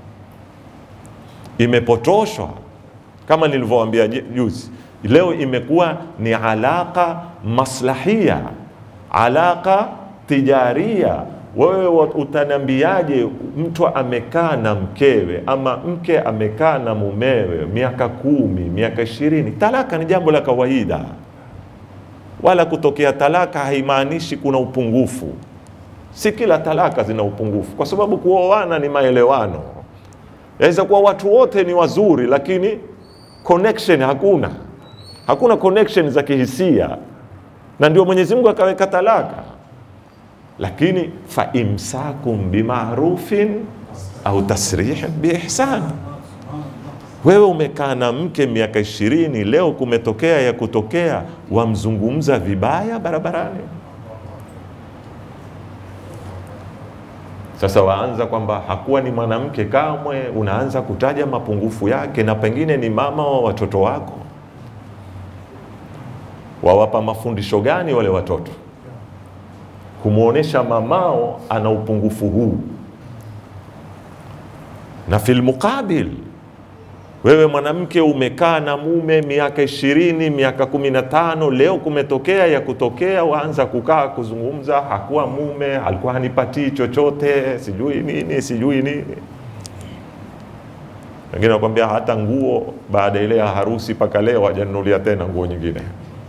[SPEAKER 2] imepotoshwa. Kama nilivyowaambia ju- juzi, leo imekuwa ni alaka maslahia, alaka tijaria. Wewe wa- utaniambiaje mtu amekaa na mkewe ama mke amekaa na mumewe miaka kumi, miaka ishirini? Talaka ni jambo la kawaida wala kutokea talaka haimaanishi kuna upungufu. Si kila talaka zina upungufu, kwa sababu kuoana ni maelewano. Yaweza kuwa watu wote ni wazuri, lakini connection hakuna, hakuna connection za kihisia, na ndio Mwenyezi Mungu akaweka talaka. Lakini fa imsakum bimarufin au tasrihin biihsan wewe umekaa na mke miaka ishirini, leo kumetokea ya kutokea, wamzungumza vibaya barabarani. Sasa waanza kwamba hakuwa ni mwanamke kamwe, unaanza kutaja mapungufu yake, na pengine ni mama wa watoto wako. Wawapa mafundisho gani wale watoto? Kumwonyesha mamao ana upungufu huu, na fil muqabil wewe mwanamke umekaa na mume miaka ishirini, miaka kumi na tano, leo kumetokea ya kutokea, waanza kukaa kuzungumza, hakuwa mume, alikuwa hanipatii chochote, sijui nini, sijui nini. Wengine wakwambia hata nguo baada ile ya harusi mpaka leo hajanunulia tena nguo nyingine.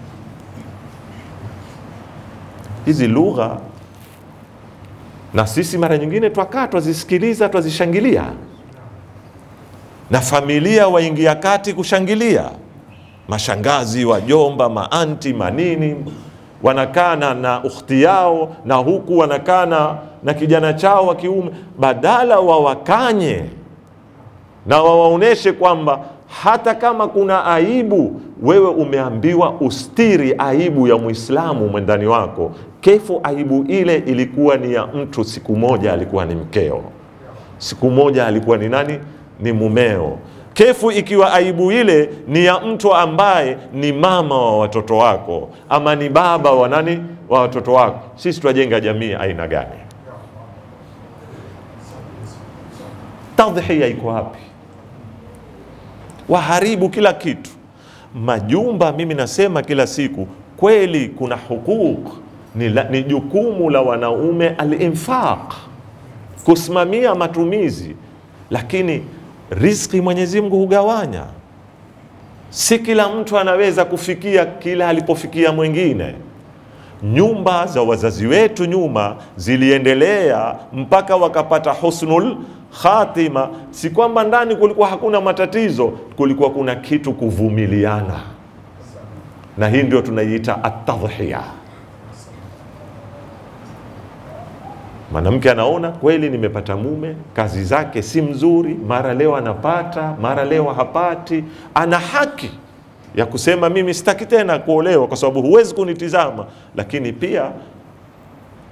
[SPEAKER 2] Hizi lugha na sisi mara nyingine twakaa twazisikiliza, twazishangilia na familia waingia kati kushangilia, mashangazi, wajomba, maanti, manini wanakaa na, na ukhti yao na huku wanakaa na, na kijana chao wa kiume, badala wawakanye na wawaoneshe kwamba hata kama kuna aibu, wewe umeambiwa ustiri aibu ya Muislamu mwendani wako. Kefu aibu ile ilikuwa ni ya mtu, siku moja alikuwa ni mkeo, siku moja alikuwa ni nani? Ni mumeo. Kefu ikiwa aibu ile ni ya mtu ambaye ni mama wa watoto wako ama ni baba wa nani wa watoto wako, sisi twajenga jamii aina gani? Tadhhiya iko wapi? Waharibu kila kitu. Majumba, mimi nasema kila siku, kweli kuna hukuk, ni, la, ni jukumu la wanaume al-infaq, kusimamia matumizi, lakini riziki Mwenyezi Mungu hugawanya. Si kila mtu anaweza kufikia kila alipofikia mwingine. Nyumba za wazazi wetu nyuma ziliendelea mpaka wakapata husnul khatima. Si kwamba ndani kulikuwa hakuna matatizo, kulikuwa kuna kitu kuvumiliana, na hii ndio tunaiita atadhhiya. Mwanamke anaona kweli, nimepata mume, kazi zake si mzuri, mara leo anapata, mara leo hapati. Ana haki ya kusema mimi sitaki tena kuolewa kwa sababu huwezi kunitizama, lakini pia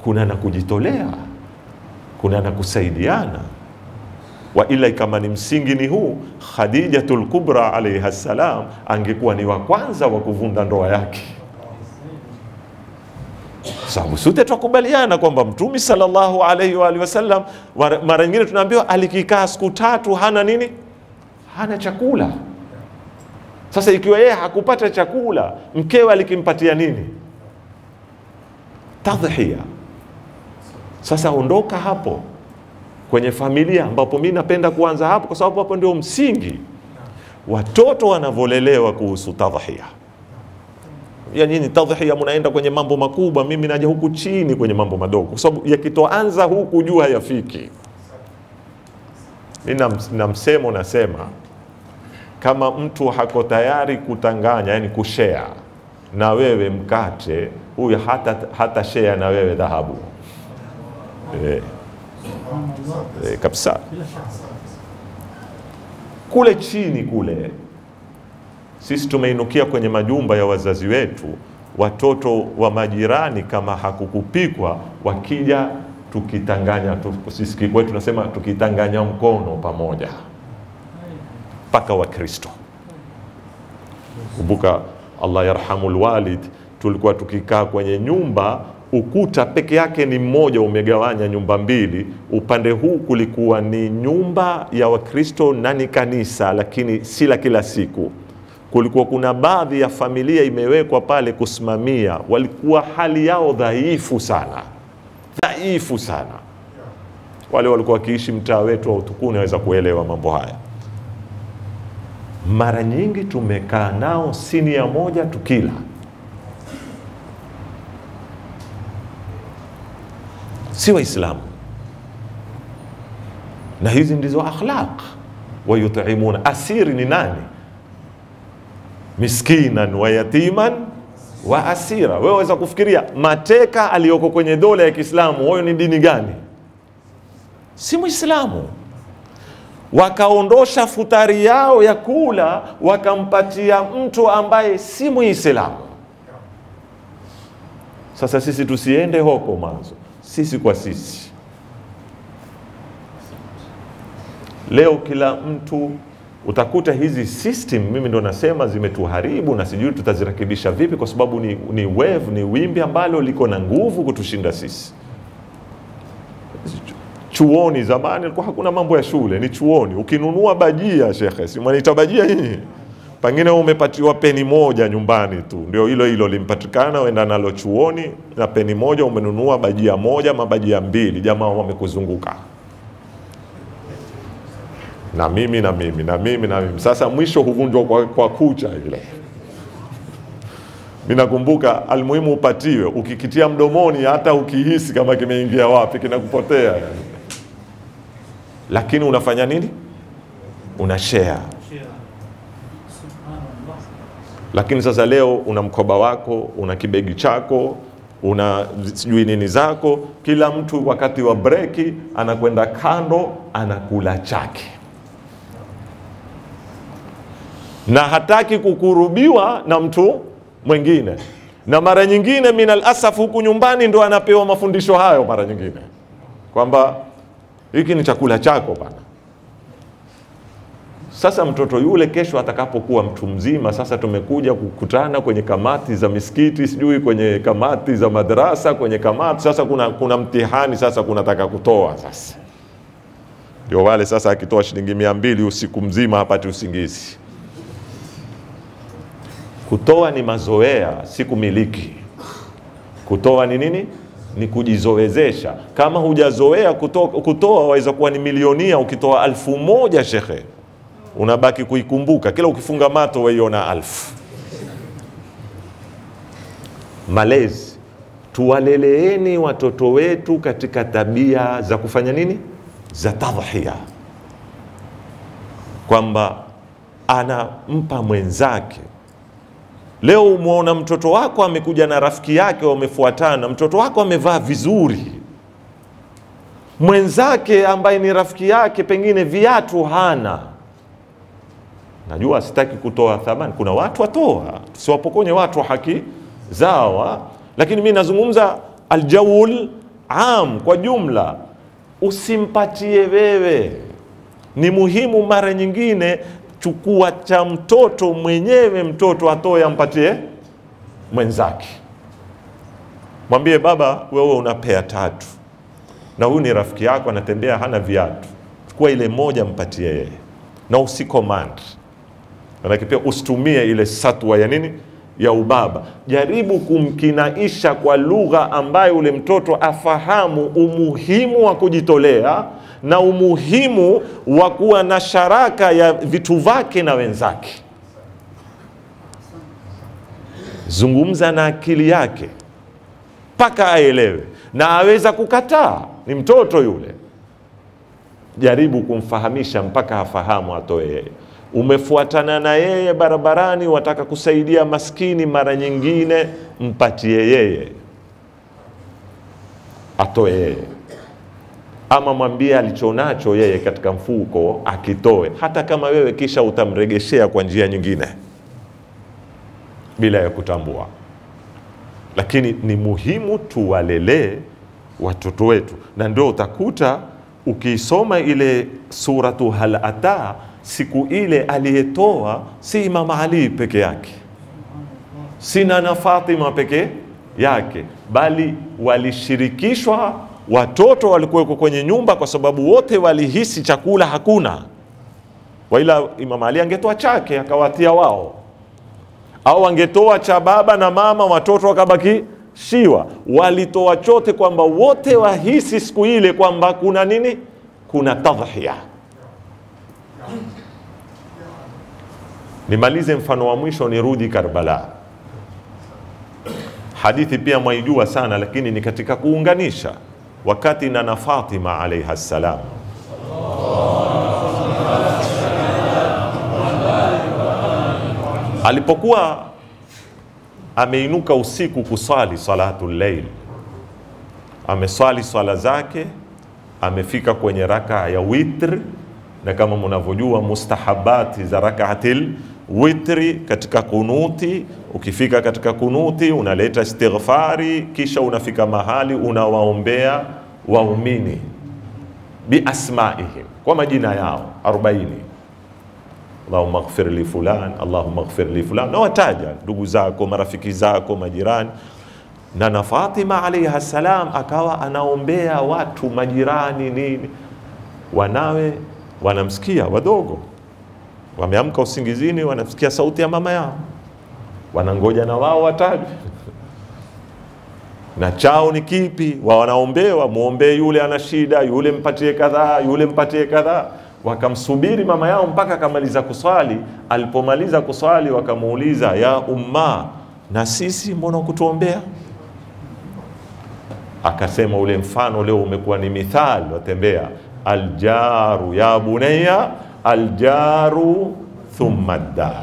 [SPEAKER 2] kuna na kujitolea, kuna na kusaidiana. Wa ila kama ni msingi ni huu, Khadijatul Kubra alaiha salam angekuwa ni wa kwanza wa kuvunda ndoa yake sababu sote twakubaliana kwamba Mtume sallallahu alaihi wa alihi wasallam mara mara nyingine tunaambiwa alikikaa siku tatu hana nini, hana chakula. Sasa ikiwa yeye hakupata chakula, mkewe alikimpatia nini? Tadhhiya. Sasa ondoka hapo kwenye familia, ambapo mi napenda kuanza hapo, kwa sababu hapo ndio msingi watoto wanavyolelewa kuhusu tadhhiya ya nini tadhhiya, mnaenda kwenye mambo makubwa, mimi naja huku chini kwenye mambo madogo, kwa sababu yakitoanza huku juu hayafiki. Mi na, na msemo nasema kama mtu hako tayari kutanganya, yani kushare na wewe mkate, huyu hata, hata share na wewe dhahabu eh, eh, kabisa kule chini kule sisi tumeinukia kwenye majumba ya wazazi wetu, watoto wa majirani, kama hakukupikwa, wakija tukitanganya tu, sisi kwetu tunasema tukitanganya mkono pamoja, mpaka Wakristo. Kumbuka, Allah yarhamul walid, tulikuwa tukikaa kwenye nyumba ukuta peke yake ni mmoja, umegawanya nyumba mbili. Upande huu kulikuwa ni nyumba ya Wakristo na ni kanisa, lakini si la kila siku kulikuwa kuna baadhi ya familia imewekwa pale kusimamia, walikuwa hali yao dhaifu sana, dhaifu sana. Wale walikuwa wakiishi mtaa wetu wa Utukuni waweza kuelewa mambo haya. Mara nyingi tumekaa nao sinia moja tukila, si Waislamu, na hizi ndizo akhlaq. Wayutimuna, asiri ni nani? miskinan wa yatiman wa asira. Wewe waweza kufikiria mateka aliyoko kwenye dola ya Kiislamu, huyo ni dini gani? Si Muislamu. Wakaondosha futari yao ya kula, wakampatia mtu ambaye si Muislamu. Sasa sisi tusiende hoko mwanzo, sisi kwa sisi. Leo kila mtu utakuta hizi system, mimi ndo nasema zimetuharibu na sijui tutazirekebisha vipi, kwa sababu ni, ni wave, ni wimbi ambalo liko na nguvu kutushinda sisi. Chuoni zamani ilikuwa hakuna mambo ya shule, ni chuoni. Ukinunua bajia, shekhe, si mwaniita bajia hii, pengine umepatiwa peni moja nyumbani tu, ndio hilo hilo limpatikana, uenda nalo chuoni na peni moja, umenunua bajia moja, mabajia mbili, jamaa wamekuzunguka na mimi na mimi na mimi na mimi. Sasa mwisho huvunjwa kwa, kwa kucha ile. Mimi nakumbuka almuhimu upatiwe, ukikitia mdomoni, hata ukihisi kama kimeingia wapi, kinakupotea yani. Lakini unafanya nini? Una share. Lakini sasa leo una mkoba wako, una kibegi chako, una sijui nini zako, kila mtu wakati wa breki anakwenda kando, anakula chake na hataki kukurubiwa na mtu mwingine, na mara nyingine minal asaf, huku nyumbani ndo anapewa mafundisho hayo, mara nyingine kwamba hiki ni chakula chako bana. Sasa mtoto yule kesho atakapokuwa mtu mzima, sasa tumekuja kukutana kwenye kamati za misikiti, sijui kwenye kamati za madrasa, kwenye kamati sasa, kuna, kuna mtihani sasa, kunataka kutoa sasa, ndio wale sasa, akitoa shilingi mia mbili usiku mzima hapati usingizi. Kutoa ni mazoea, si kumiliki. Kutoa ni nini? Ni kujizoezesha. Kama hujazoea kutoa, kutoa waweza kuwa ni milionia ukitoa alfu moja shekhe, unabaki kuikumbuka kila ukifunga mato waiona alfu. Malezi, tuwaleleeni watoto wetu katika tabia za kufanya nini, za tadhhiya, kwamba anampa mwenzake Leo umwona mtoto wako amekuja na rafiki yake, wamefuatana, mtoto wako amevaa vizuri, mwenzake ambaye ni rafiki yake pengine viatu hana. Najua sitaki kutoa thamani, kuna watu watoa, tusiwapokonye watu haki zao, lakini mi nazungumza aljaul am kwa jumla, usimpatie wewe. Ni muhimu mara nyingine, chukua cha mtoto mwenyewe, mtoto atoe ampatie mwenzake. Mwambie baba, wewe unapea tatu na huyu ni rafiki yako, anatembea hana viatu, chukua ile moja mpatie yeye, na usicommand. Manake pia usitumie ile satwa ya nini ya ubaba. Jaribu kumkinaisha kwa lugha ambayo ule mtoto afahamu umuhimu wa kujitolea na umuhimu wa kuwa na sharaka ya vitu vyake na wenzake. Zungumza na akili yake mpaka aelewe, na aweza kukataa, ni mtoto yule. Jaribu kumfahamisha mpaka afahamu, atoe yeye. Umefuatana na yeye barabarani, wataka kusaidia maskini, mara nyingine mpatie yeye, atoe yeye, ama mwambie alichonacho yeye katika mfuko akitoe, hata kama wewe kisha utamregeshea kwa njia nyingine bila ya kutambua lakini ni muhimu tuwalelee watoto wetu, na ndio utakuta ukiisoma ile suratu hal ata, siku ile aliyetoa si Imam Ali peke yake, si Nana Fatima peke yake, bali walishirikishwa watoto walikuweko kwenye nyumba, kwa sababu wote walihisi chakula hakuna, waila Imam Ali angetoa chake akawatia wao au wangetoa cha baba na mama, watoto wakabaki shiwa. Walitoa chote, kwamba wote wahisi siku ile kwamba kuna nini, kuna tadhhiya. Nimalize mfano wa mwisho, nirudi Karbala. Hadithi pia mwaijua sana, lakini ni katika kuunganisha wakati Nana Fatima alaiha salam alipokuwa ameinuka usiku kuswali salatu llail, ameswali swala zake, amefika kwenye raka ya witr, na kama mnavyojua mustahabati za rakaatil witri katika kunuti, ukifika katika kunuti unaleta istighfari, kisha unafika mahali unawaombea waumini biasmaihim, kwa majina yao 40 Allahumma ighfir li fulan, Allahumma ighfir li fulan, na wataja ndugu zako, marafiki zako, majirani. Na na Fatima alayha salam akawa anaombea watu majirani nini, wanawe wanamsikia, wadogo wameamka usingizini, wanasikia sauti ya mama yao, wanangoja na wao watajwe na chao ni kipi, wa wanaombewa, muombee yule ana shida, yule mpatie kadhaa, yule mpatie kadhaa wakamsubiri mama yao mpaka akamaliza kuswali. Alipomaliza kuswali, wakamuuliza ya umma, na sisi mbona kutuombea? Akasema ule mfano leo umekuwa ni mithali, watembea aljaru ya bunayya aljaru thumma dar,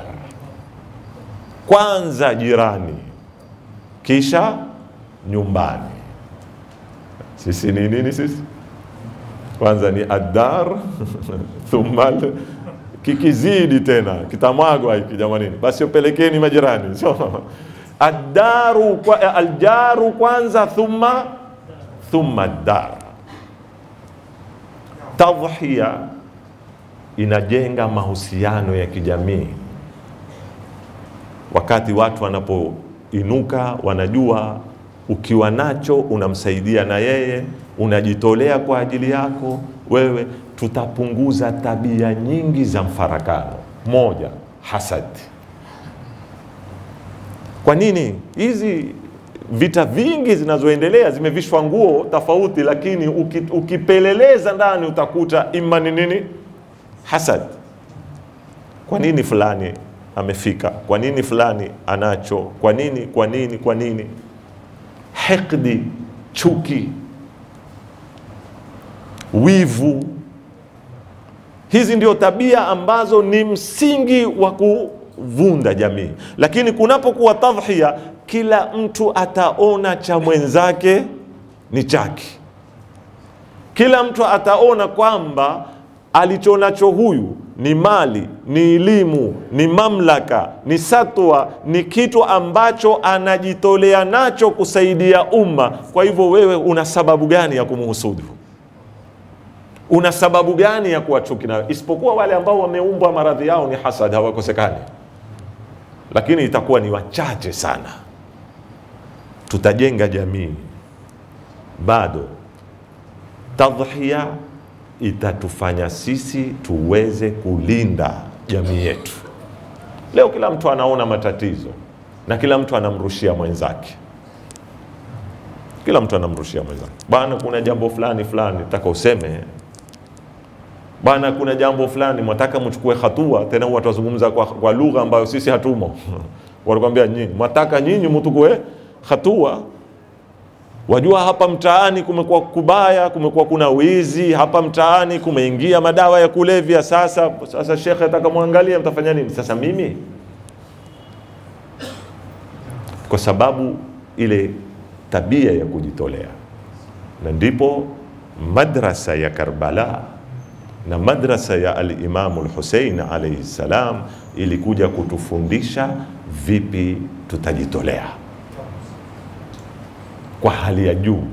[SPEAKER 2] kwanza jirani kisha nyumbani. Sisi ni nini sisi? kwanza ni adar thumma kikizidi tena kitamwagwa hiki jamanini, basi upelekeni majirani. So, adaru kwa, aljaru kwanza thumma thumma dar. Tadhhiya inajenga mahusiano ya kijamii. Wakati watu wanapoinuka, wanajua ukiwa nacho unamsaidia na yeye unajitolea kwa ajili yako wewe, tutapunguza tabia nyingi za mfarakano. Moja, hasad. Kwa nini hizi vita vingi zinazoendelea zimevishwa nguo tofauti, lakini uki, ukipeleleza ndani utakuta ima ni nini? Hasad. Kwa nini fulani amefika? Kwa nini fulani anacho? Kwa nini? Kwa nini? Kwa nini? Hikdi, chuki wivu. Hizi ndio tabia ambazo ni msingi wa kuvunda jamii, lakini kunapokuwa tadhhiya, kila mtu ataona cha mwenzake ni chake. Kila mtu ataona kwamba alichonacho huyu ni mali, ni elimu, ni mamlaka, ni satwa, ni kitu ambacho anajitolea nacho kusaidia umma. Kwa hivyo wewe una sababu gani ya kumhusudu? Una sababu gani ya kuwa chuki nayo? Isipokuwa wale ambao wameumbwa maradhi yao ni hasad, hawakosekani, lakini itakuwa ni wachache sana. Tutajenga jamii bado tadhhiya itatufanya sisi tuweze kulinda jamii yetu. Leo kila mtu anaona matatizo na kila mtu anamrushia mwenzake, kila mtu anamrushia mwenzake, bwana, kuna jambo fulani fulani nataka useme bwana, kuna jambo fulani mwataka mchukue hatua. Tena watu wazungumza kwa, kwa lugha ambayo sisi hatumo wanakwambia nyinyi mwataka nyinyi mtukue hatua Wajua, hapa mtaani kumekuwa kubaya, kumekuwa kuna wizi hapa mtaani, kumeingia madawa ya kulevya. Sasa sasa shekhe atakamwangalia, mtafanya nini? Sasa mimi kwa sababu ile tabia ya kujitolea, na ndipo madrasa ya Karbala na madrasa ya Alimamu Lhusein alaihi salam ilikuja kutufundisha vipi tutajitolea kwa hali ya juu.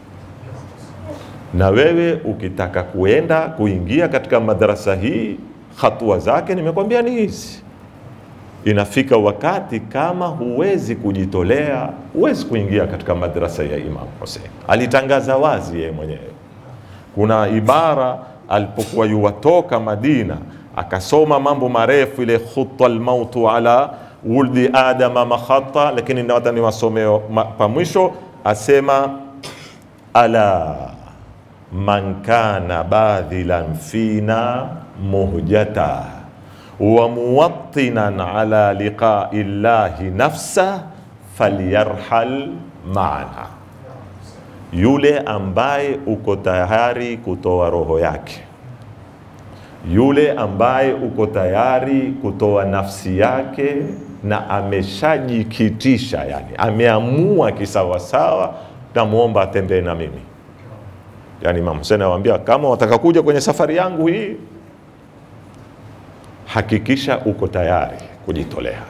[SPEAKER 2] Na wewe ukitaka kuenda kuingia katika madarasa hii, hatua zake nimekwambia ni hizi. Inafika wakati kama huwezi kujitolea, huwezi kuingia katika madrasa ya Imam Hussein. Alitangaza wazi yeye mwenyewe. Kuna ibara alipokuwa yuwatoka Madina, akasoma mambo marefu, ile khutta almautu ala wuldi adama makhata, lakini nawata niwasomeo pa mwisho asema ala man kana badhilan fina muhjata wa muwattinan ala liqai llahi nafsa falyarhal maana, yule ambaye uko tayari kutoa roho yake, yule ambaye uko tayari kutoa nafsi yake na ameshajikitisha, yani ameamua kisawasawa, tamwomba atembee na mimi. Yani Imam Hussein anawaambia kama wataka kuja kwenye safari yangu hii, hakikisha uko tayari kujitolea.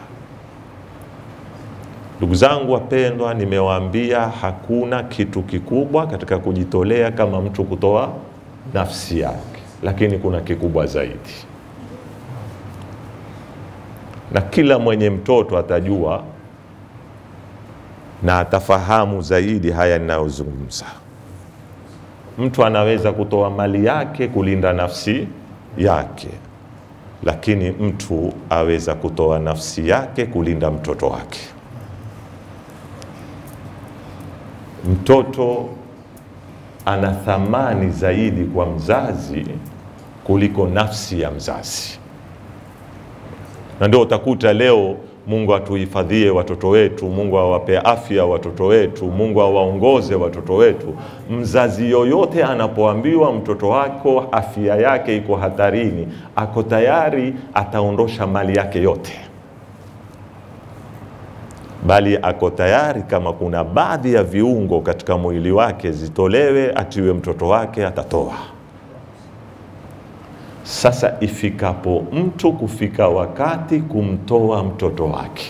[SPEAKER 2] Ndugu zangu wapendwa, nimewaambia hakuna kitu kikubwa katika kujitolea kama mtu kutoa nafsi yake, lakini kuna kikubwa zaidi na kila mwenye mtoto atajua na atafahamu zaidi haya ninayozungumza. Mtu anaweza kutoa mali yake kulinda nafsi yake, lakini mtu aweza kutoa nafsi yake kulinda mtoto wake. Mtoto ana thamani zaidi kwa mzazi kuliko nafsi ya mzazi na ndio utakuta leo, Mungu atuhifadhie watoto wetu, Mungu awape afya watoto wetu, Mungu awaongoze watoto wetu. Mzazi yoyote anapoambiwa mtoto wako afya yake iko hatarini, ako tayari ataondosha mali yake yote, bali ako tayari kama kuna baadhi ya viungo katika mwili wake zitolewe, atiwe mtoto wake, atatoa. Sasa ifikapo mtu kufika wakati kumtoa mtoto wake,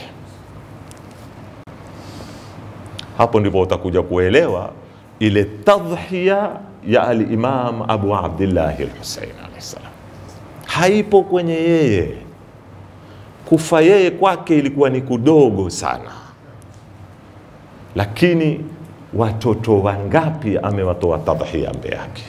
[SPEAKER 2] hapo ndipo utakuja kuelewa ile tadhhiya ya Alimam Abu Abdillahi Lhusein alaihi salam. Haipo kwenye yeye kufa, yeye kwake ilikuwa ni kudogo sana, lakini watoto wangapi amewatoa tadhhiya mbele yake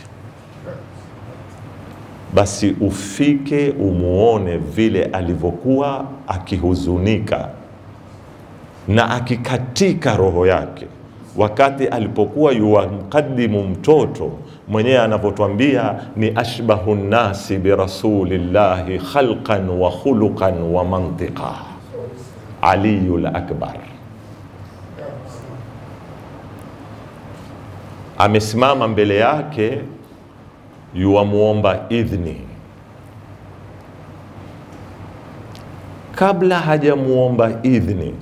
[SPEAKER 2] basi ufike umuone vile alivyokuwa akihuzunika na akikatika roho yake wakati alipokuwa yuwamkadimu mtoto mwenyewe anavyotwambia ni ashbahu nnasi birasulillahi khalqan wa khuluqan wa mantiqa aliyu lakbar amesimama mbele yake yuwamwomba idhni kabla hajamuomba idhni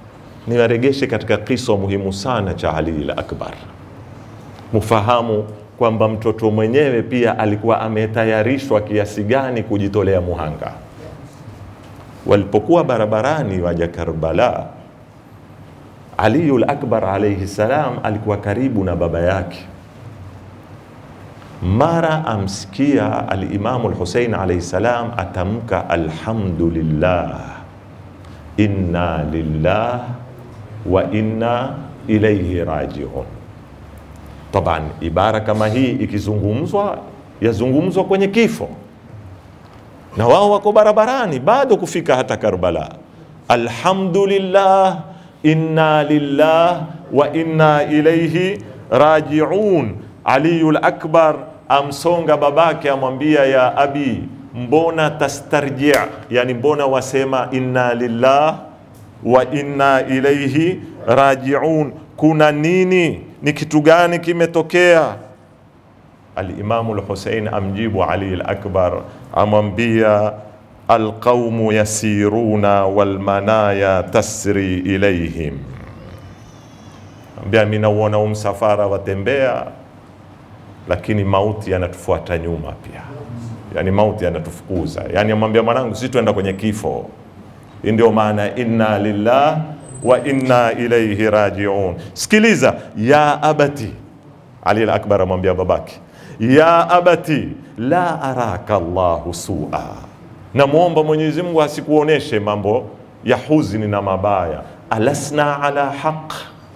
[SPEAKER 2] niwaregeshe katika kisa muhimu sana cha Ali al Akbar, mufahamu kwamba mtoto mwenyewe pia alikuwa ametayarishwa kiasi gani kujitolea muhanga. Walipokuwa barabarani waja Karbala, Aliyul Akbar alayhi salam alikuwa karibu na baba yake. Mara amsikia Alimamu Lhusein alayhi salam atamka alhamdulillah, inna lillah wa inna ilaihi rajiun. Taban, ibara kama hii ikizungumzwa yazungumzwa kwenye kifo, na wao wako barabarani bado kufika hata Karbala. Alhamdulillah, inna lillah wa inna ilaihi rajiun. Aliyul Akbar amsonga babake, amwambia ya abi, mbona tastarji, yani mbona wasema inna lillah wa inna ilaihi rajiun, kuna nini? Ni kitu gani kimetokea? Alimamu Lhusein amjibu Ali al-Akbar, amwambia alqaumu yasiruna walmanaya tasri ilaihim, ambia mimi nauona huu msafara watembea, lakini mauti yanatufuata nyuma pia, yani mauti yanatufukuza. Yani amwambia mwanangu, sisi tuenda kwenye kifo. Hii ndio maana inna lillah wa inna ilaihi rajiun. Sikiliza, ya abati, Ali al-Akbar amwambia babake, ya abati la araka Allahu sua, namwomba Mwenyezi Mungu asikuoneshe mambo ya huzuni na mabaya. Alasna ala haq,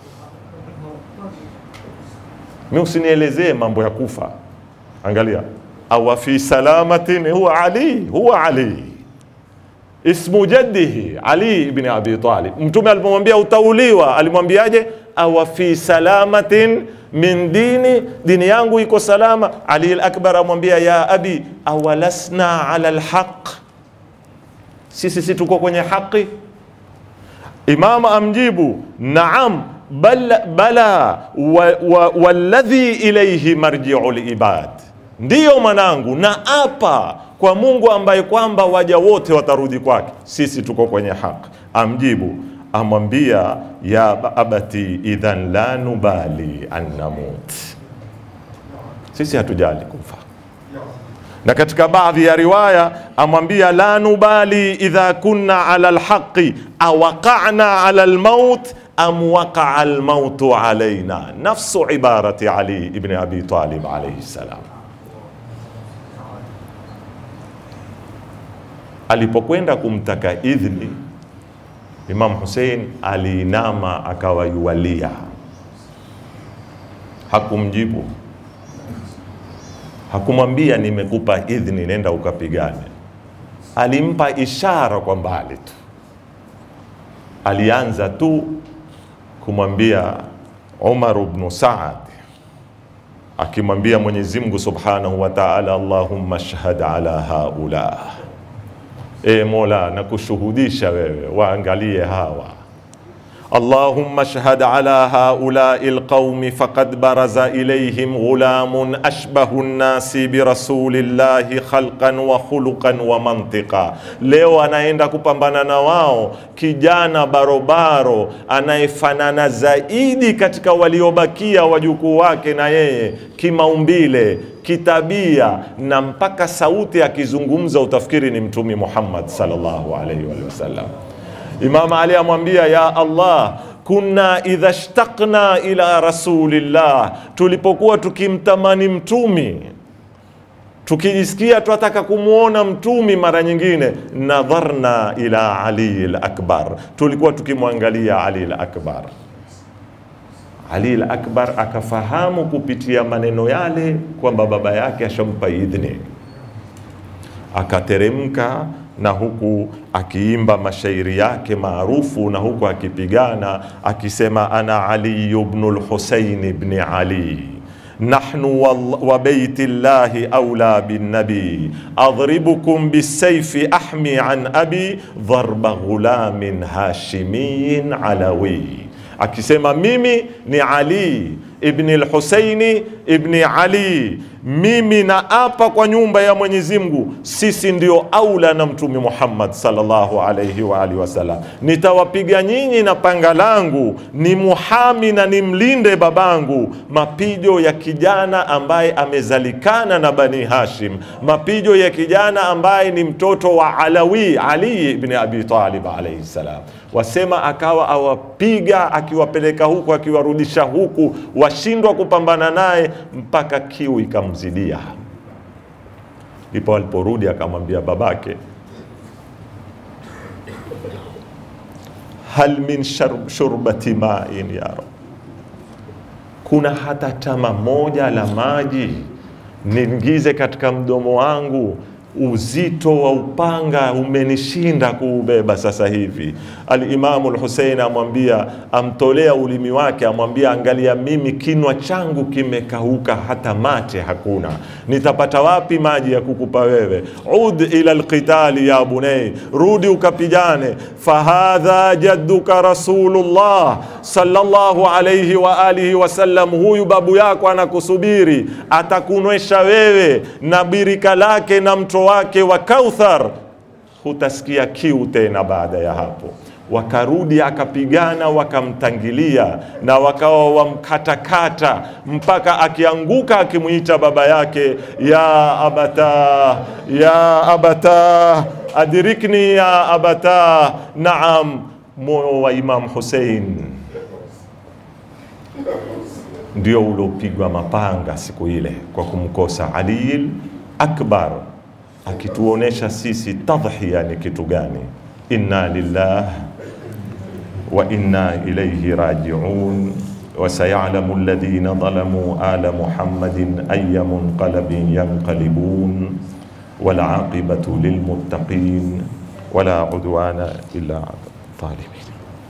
[SPEAKER 2] mi usinielezee mambo ya kufa. Angalia, awa fi salamatin, huwa Ali, huwa Ali ismu jaddihi Ali ibn Abi Talib. Mtume alipomwambia utauliwa, alimwambiaje? awa fi salamatin min dini, dini yangu iko salama. Ali al-Akbar amwambia ya abi awalasna ala alhaq, sisi si tuko kwenye haki? Imam amjibu naam bal, bala wa, wa, walladhi ilayhi marji'u libad, ndiyo mwanangu, na apa kwa Mungu ambaye kwamba waja wote watarudi kwake, sisi tuko kwenye haki. Amjibu amwambia ya abati idhan la nubali an namut, sisi hatujali kufa. Na katika baadhi ya riwaya amwambia la nubali idha kunna ala alhaqi awaqana ala almaut am waqaa almautu alaina, nafsu ibarati Ali ibn Abi Talib alayhi salam. alipokwenda kumtaka idhni Imam Hussein aliinama akawa yuwalia, hakumjibu, hakumwambia nimekupa idhni, nenda ukapigane. Alimpa ishara kwa mbali tu, alianza tu kumwambia Umar ibn Saad akimwambia Mwenyezi Mungu Subhanahu wa Ta'ala, Allahumma shhad ala haula E Mola, nakushuhudisha wewe, waangalie hawa. Allahumma shhad ala haulai alqaumi faqad baraza ilayhim ghulamun ashbahu nnasi birasulillahi khalqan wa khuluqan wa mantiqa. Leo anaenda kupambana na wao kijana barobaro anayefanana zaidi katika waliobakia wajukuu wake na yeye kimaumbile kitabia na mpaka sauti akizungumza utafikiri ni Mtumi Muhammad sallallahu alaihi wa sallam. Imam Ali amwambia, ya Allah, kunna idha shtaqna ila rasulillah, tulipokuwa tukimtamani mtumi tukijisikia twataka kumwona mtumi mara nyingine, nadharna ila Ali al-Akbar, tulikuwa tukimwangalia Ali al-Akbar. Ali al-Akbar akafahamu kupitia maneno yale kwamba baba yake ashampa idhni, akateremka na huku akiimba mashairi yake maarufu na huku akipigana akisema, ana Ali ibn al-Husayn ibn Ali nahnu wa baiti llahi aula binnabi adribukum bisayfi ahmi an abi dharba ghulamin hashimiyin alawi akisema mimi ni Ali ibni al-Husaini ibni Ali mimi naapa kwa nyumba ya Mwenyezi Mungu, sisi ndio aula na Mtume Muhammad sallallahu alayhi wa alihi wasallam. Nitawapiga nyinyi na panga langu, ni muhami na nimlinde babangu, mapijo ya kijana ambaye amezalikana na Bani Hashim, mapijo ya kijana ambaye ni mtoto wa Alawi Ali ibn Abi Talib alayhi salam. Wasema akawa awapiga akiwapeleka huku akiwarudisha huku, washindwa kupambana naye mpaka kiu ikamzidia. Ndipo aliporudi akamwambia babake, hal min shar- shurbati main ya rab, kuna hata tama moja la maji niingize katika mdomo wangu uzito wa upanga umenishinda kuubeba sasa hivi. Alimamu Lhusein amwambia, amtolea ulimi wake, amwambia, angalia, mimi kinwa changu kimekauka, hata mate hakuna, nitapata wapi maji ya kukupa wewe? Ud ila lqitali ya bunei, rudi ukapigane. Fahadha jadduka Rasulullah sallallahu alayhi wa alihi wasallam, huyu babu yako anakusubiri, atakunywesha wewe na birika lake na mto wake wa Kauthar, hutasikia kiu tena baada ya hapo. Wakarudi akapigana, wakamtangilia na wakawa wamkatakata mpaka akianguka akimwita baba yake, ya abata, ya abata, adirikni ya abata. Naam, moyo wa Imam Hussein ndio uliopigwa mapanga siku ile kwa kumkosa Ali Akbar, akituonesha sisi tadhhiya ni kitu gani. Inna lillah wa inna ilayhi rajiun wa sayalamu alladhina zalamu ala Muhammadin ayya munqalabin yanqalibun wal aqibatu lilmuttaqin wala udwana illa ala zalimin.